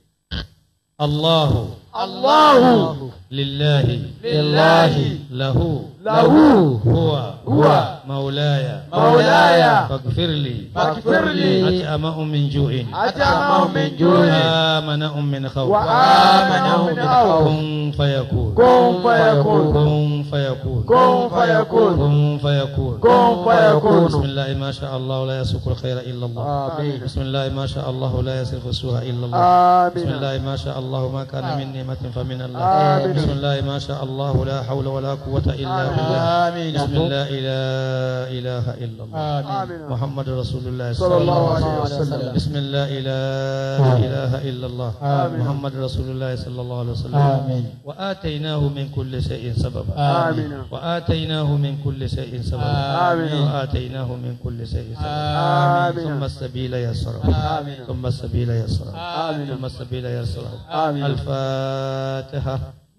allahu. allahu. lillahi. lillahi. lahu. lahu. huwa. huwa. مولاي مولاي فاغفر لي فاغفر لي أتأمأ من جوع أتأمأ من جوع وآمنأ من خوف وآمنأ من خوف كن فيكون كن فيكون كن فيكون كن فيكون كن فيكون كن فيكون بسم الله ما شاء الله لا يسوق الخير إلا الله آمين بسم الله ما شاء الله لا يصرف السوء إلا الله آمين بسم الله ما شاء الله ما كان من نعمة فمن الله آمين بسم الله ما شاء الله لا حول ولا قوة إلا بالله آمين بسم الله لا إله إلا الله آمين محمد رسول الله صلى الله عليه وسلم بسم الله لا إله إلا الله آمين. محمد رسول الله صلى الله عليه وسلم آمين. وآتيناه من كل شيء سببا آمين وآتيناه من كل شيء سببا آمين. وآتيناه من كل شيء سببا آمين. ثم السبيل يسره آمين. ثم السبيل يسره آمين. ثم السبيل يسره آمين. الفاتحة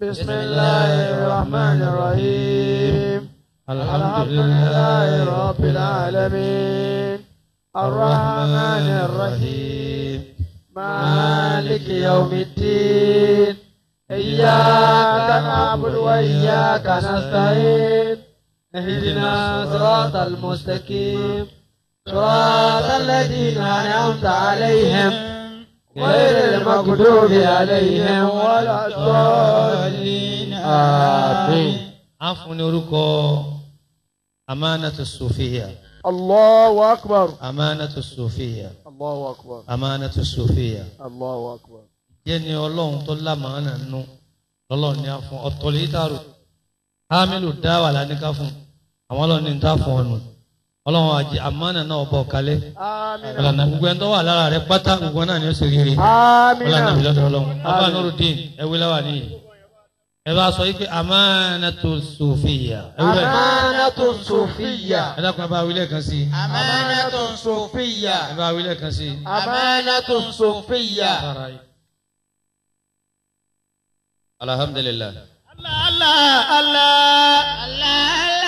بسم الله الرحمن الرحيم الحمد لله رب العالمين الرحمن الرحيم مالك يوم الدين إياك نعبد وإياك نستعين اهدنا صراط المستقيم صراط الذين أنعمت عليهم غير المغضوب عليهم ولا الضالين آمين a fún ní orúkọ amánatu sofiya الله أكبر amánatu sofiya الله أكبر amánatu sofiya الله أكبر jẹ́ ni ọlọ́run tó lámàánà nù lọ́lọ́run ní a fún ọ̀tọ̀lẹ́tàrò hamilu dáwà lánìká fún àwọn ọlọ́run ní n ta fún ọ̀nù ọlọ́run àjẹ àmánà náà bọ̀ kalẹ̀ آمين ọ̀lànà gbogbo ẹni tó wà lára rẹ pátá gbogbo náà ni ó sì rírì آمين ọ̀lànà ìbílẹ̀ ọlọ́run abá nurudin ẹwí lẹ́wà nìyí ẹ bá sọ yìí pé amánatu sofiya ẹwí bẹ́ẹ̀ أمانة صوفية ẹ dákun ẹ bá wílẹ̀ kan sí i أمانة صوفية ẹ bá wílẹ̀ kan sí i. أمانة صوفية Sára yìí. alhamdulilah. الله الله الله الله